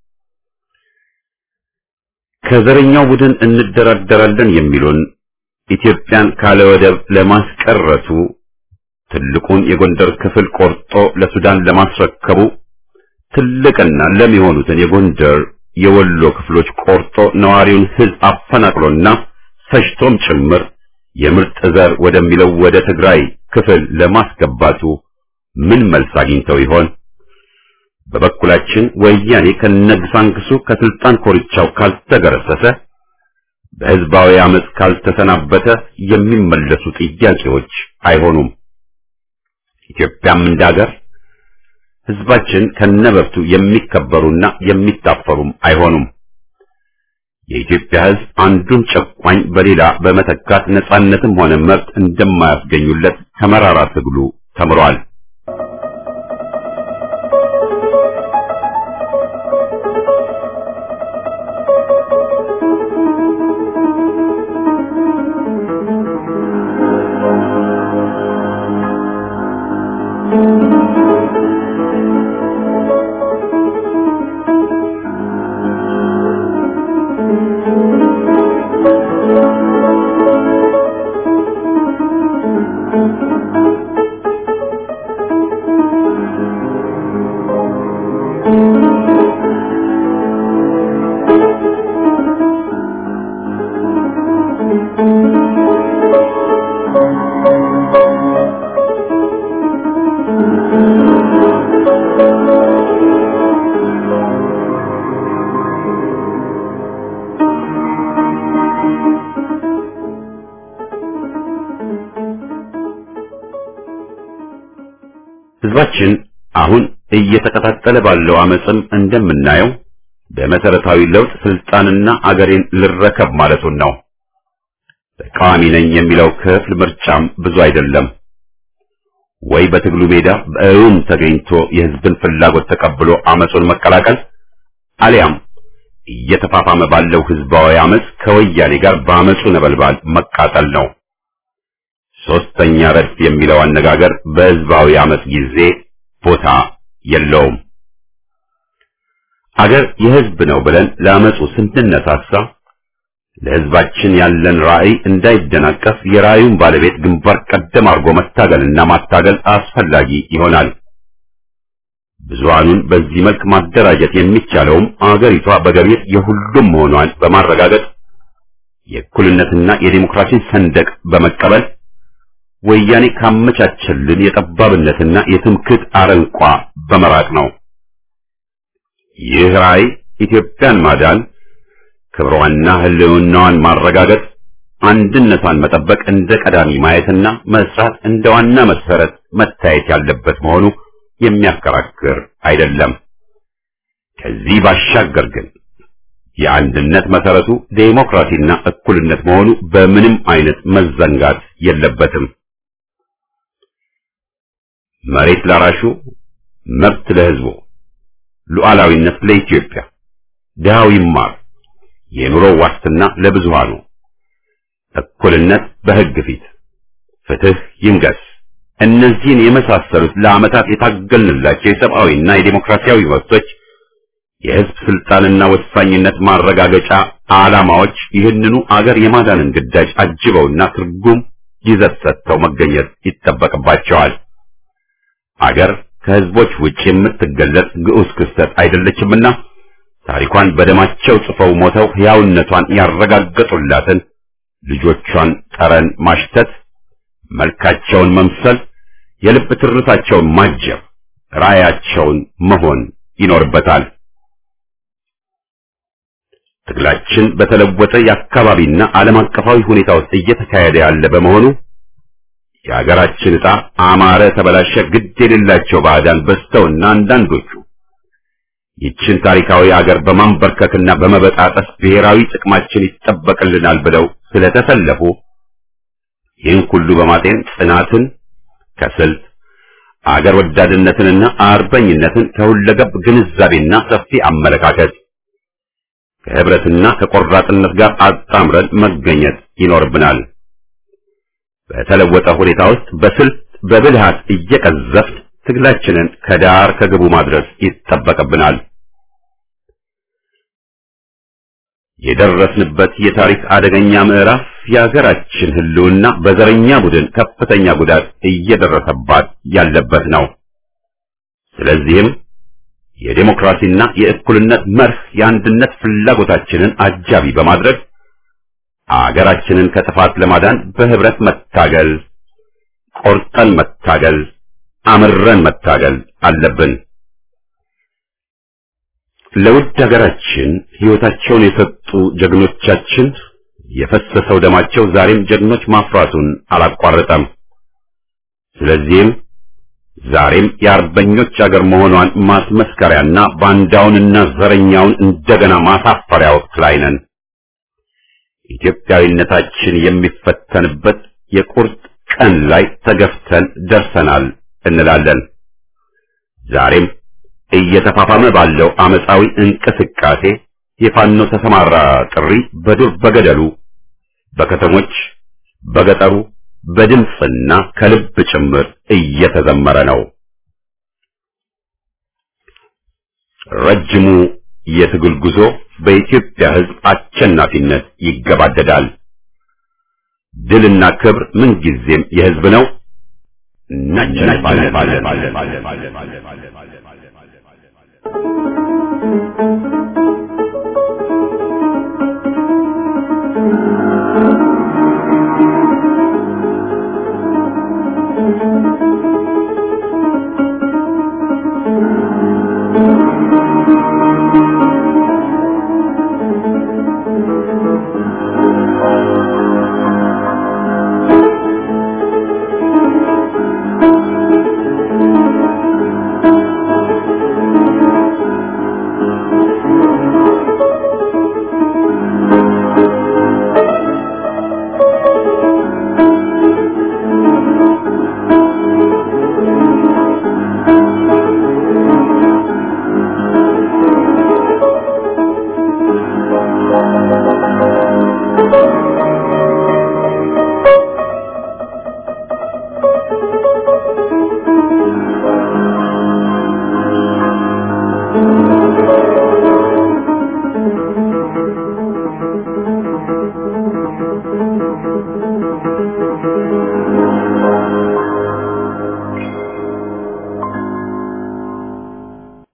ከዘረኛው ቡድን እንደራደራለን የሚሉን ኢትዮጵያን ካለ ወደብ ለማስቀረቱ ትልቁን የጎንደር ክፍል ቆርጦ ለሱዳን ለማስረከቡ ትልቅና ለም የሆኑትን የጎንደር የወሎ ክፍሎች ቆርጦ ነዋሪውን ህዝብ አፈናቅሎና ፈጅቶም ጭምር የምርጥ ዘር ወደሚለው ወደ ትግራይ ክፍል ለማስገባቱ ምን መልስ አግኝተው ይሆን? በበኩላችን ወያኔ ከነግሳንግሱ ከስልጣን ኮርቻው ካልተገረሰሰ በህዝባዊ አመፅ ካልተሰናበተ የሚመለሱ ጥያቄዎች አይሆኑም። ኢትዮጵያም እንዳገር ህዝባችን ከነበብቱ የሚከበሩና የሚታፈሩም አይሆኑም። የኢትዮጵያ ህዝብ አንዱን ጨቋኝ በሌላ በመተካት ነጻነትም ሆነ መብት እንደማያስገኙለት ከመራራ ትግሉ ተምሯል። ህዝባችን አሁን እየተቀጣጠለ ባለው አመፅም እንደምናየው በመሰረታዊ ለውጥ ስልጣንና አገሬን ልረከብ ማለቱን ነው። ተቃዋሚ ነኝ የሚለው ክፍል ምርጫም ብዙ አይደለም። ወይ በትግሉ ሜዳ በእውን ተገኝቶ የህዝብን ፍላጎት ተቀብሎ አመፁን መቀላቀል አሊያም እየተፋፋመ ባለው ህዝባዊ አመፅ ከወያኔ ጋር በአመፁ ነበልባል መቃጠል ነው። ሶስተኛ ረድፍ የሚለው አነጋገር በህዝባዊ አመፅ ጊዜ ቦታ የለውም። አገር የህዝብ ነው ብለን ለአመፁ ስንነሳሳ ለህዝባችን ያለን ራዕይ እንዳይደናቀፍ የራዕዩን ባለቤት ግንባር ቀደም አድርጎ መታገልና ማታገል አስፈላጊ ይሆናል። ብዙሃኑን በዚህ መልክ ማደራጀት የሚቻለውም አገሪቷ በገቢር የሁሉም መሆኗን በማረጋገጥ የእኩልነትና የዲሞክራሲን ሰንደቅ በመቀበል ወያኔ ካመቻቸልን የጠባብነትና የትምክህት አረንቋ በመራቅ ነው። ይህ ራዕይ ኢትዮጵያን ማዳን፣ ክብሯንና ህልውናዋን ማረጋገጥ፣ አንድነቷን መጠበቅ እንደ ቀዳሚ ማየትና መስራት እንደ ዋና መሰረት መታየት ያለበት መሆኑ የሚያከራክር አይደለም። ከዚህ ባሻገር ግን የአንድነት መሰረቱ ዴሞክራሲና እኩልነት መሆኑ በምንም አይነት መዘንጋት የለበትም። መሬት ላራሹ፣ መብት ለሕዝቡ፣ ሉዓላዊነት ለኢትዮጵያ፣ ድሃው ይማር፣ የኑሮ ዋስትና ለብዙሃኑ፣ እኩልነት በሕግ ፊት፣ ፍትህ ይንገስ። እነዚህን የመሳሰሉት ለዓመታት የታገልንላቸው የሰብአዊና የዴሞክራሲያዊ መብቶች የሕዝብ ስልጣንና ወሳኝነት ማረጋገጫ ዓላማዎች ይህንኑ አገር የማዳንን ግዳጅ አጅበውና ትርጉም ይዘት ሰጥተው መገኘት ይጠበቅባቸዋል። አገር ከሕዝቦች ውጭ የምትገለጽ ግዑዝ ክስተት አይደለችምና ታሪኳን በደማቸው ጽፈው ሞተው ሕያውነቷን ያረጋገጡላትን ልጆቿን ጠረን ማሽተት፣ መልካቸውን መምሰል፣ የልብ ትርታቸውን ማጀብ፣ ራዕያቸውን መሆን ይኖርበታል። ትግላችን በተለወጠ የአካባቢና ዓለም አቀፋዊ ሁኔታ ውስጥ እየተካሄደ ያለ በመሆኑ የሀገራችን ዕጣ አማረ ተበላሸ ግድ የሌላቸው ባዕዳን በዝተውና አንዳንዶቹ ይችን ታሪካዊ አገር በማንበርከክና በመበጣጠስ ብሔራዊ ጥቅማችን ይጠበቅልናል ብለው ስለተሰለፉ ይህን ሁሉ በማጤን ጽናትን ከስልት አገር ወዳድነትንና አርበኝነትን ከሁለገብ ግንዛቤና ሰፊ አመለካከት ከህብረትና ከቆራጥነት ጋር አጣምረን መገኘት ይኖርብናል። በተለወጠ ሁኔታ ውስጥ በስልት በብልሃት እየቀዘፍን ትግላችንን ከዳር ከግቡ ማድረስ ይጠበቅብናል። የደረስንበት የታሪክ አደገኛ ምዕራፍ የሀገራችን ሕልውና በዘረኛ ቡድን ከፍተኛ ጉዳት እየደረሰባት ያለበት ነው። ስለዚህም የዴሞክራሲና የእኩልነት መርህ የአንድነት ፍላጎታችንን አጃቢ በማድረግ አገራችንን ከጥፋት ለማዳን በህብረት መታገል፣ ቆርጠን መታገል፣ አምረን መታገል አለብን። ለውድ ሀገራችን ሕይወታቸውን የሰጡ ጀግኖቻችን የፈሰሰው ደማቸው ዛሬም ጀግኖች ማፍራቱን አላቋረጠም። ስለዚህም ዛሬም የአርበኞች አገር መሆኗን ማስመስከሪያና ባንዳውንና ዘረኛውን እንደገና ማሳፈሪያ ወቅት ላይ ነን። ኢትዮጵያዊነታችን የሚፈተንበት የቁርጥ ቀን ላይ ተገፍተን ደርሰናል እንላለን። ዛሬም እየተፋፋመ ባለው አመፃዊ እንቅስቃሴ የፋኖ ተሰማራ ጥሪ በዱር በገደሉ፣ በከተሞች፣ በገጠሩ በድምፅና ከልብ ጭምር እየተዘመረ ነው። ረጅሙ የትግል ጉዞ በኢትዮጵያ ሕዝብ አሸናፊነት ይገባደዳል። ድልና ክብር ምንጊዜም የሕዝብ ነው። እናሸንፋለን።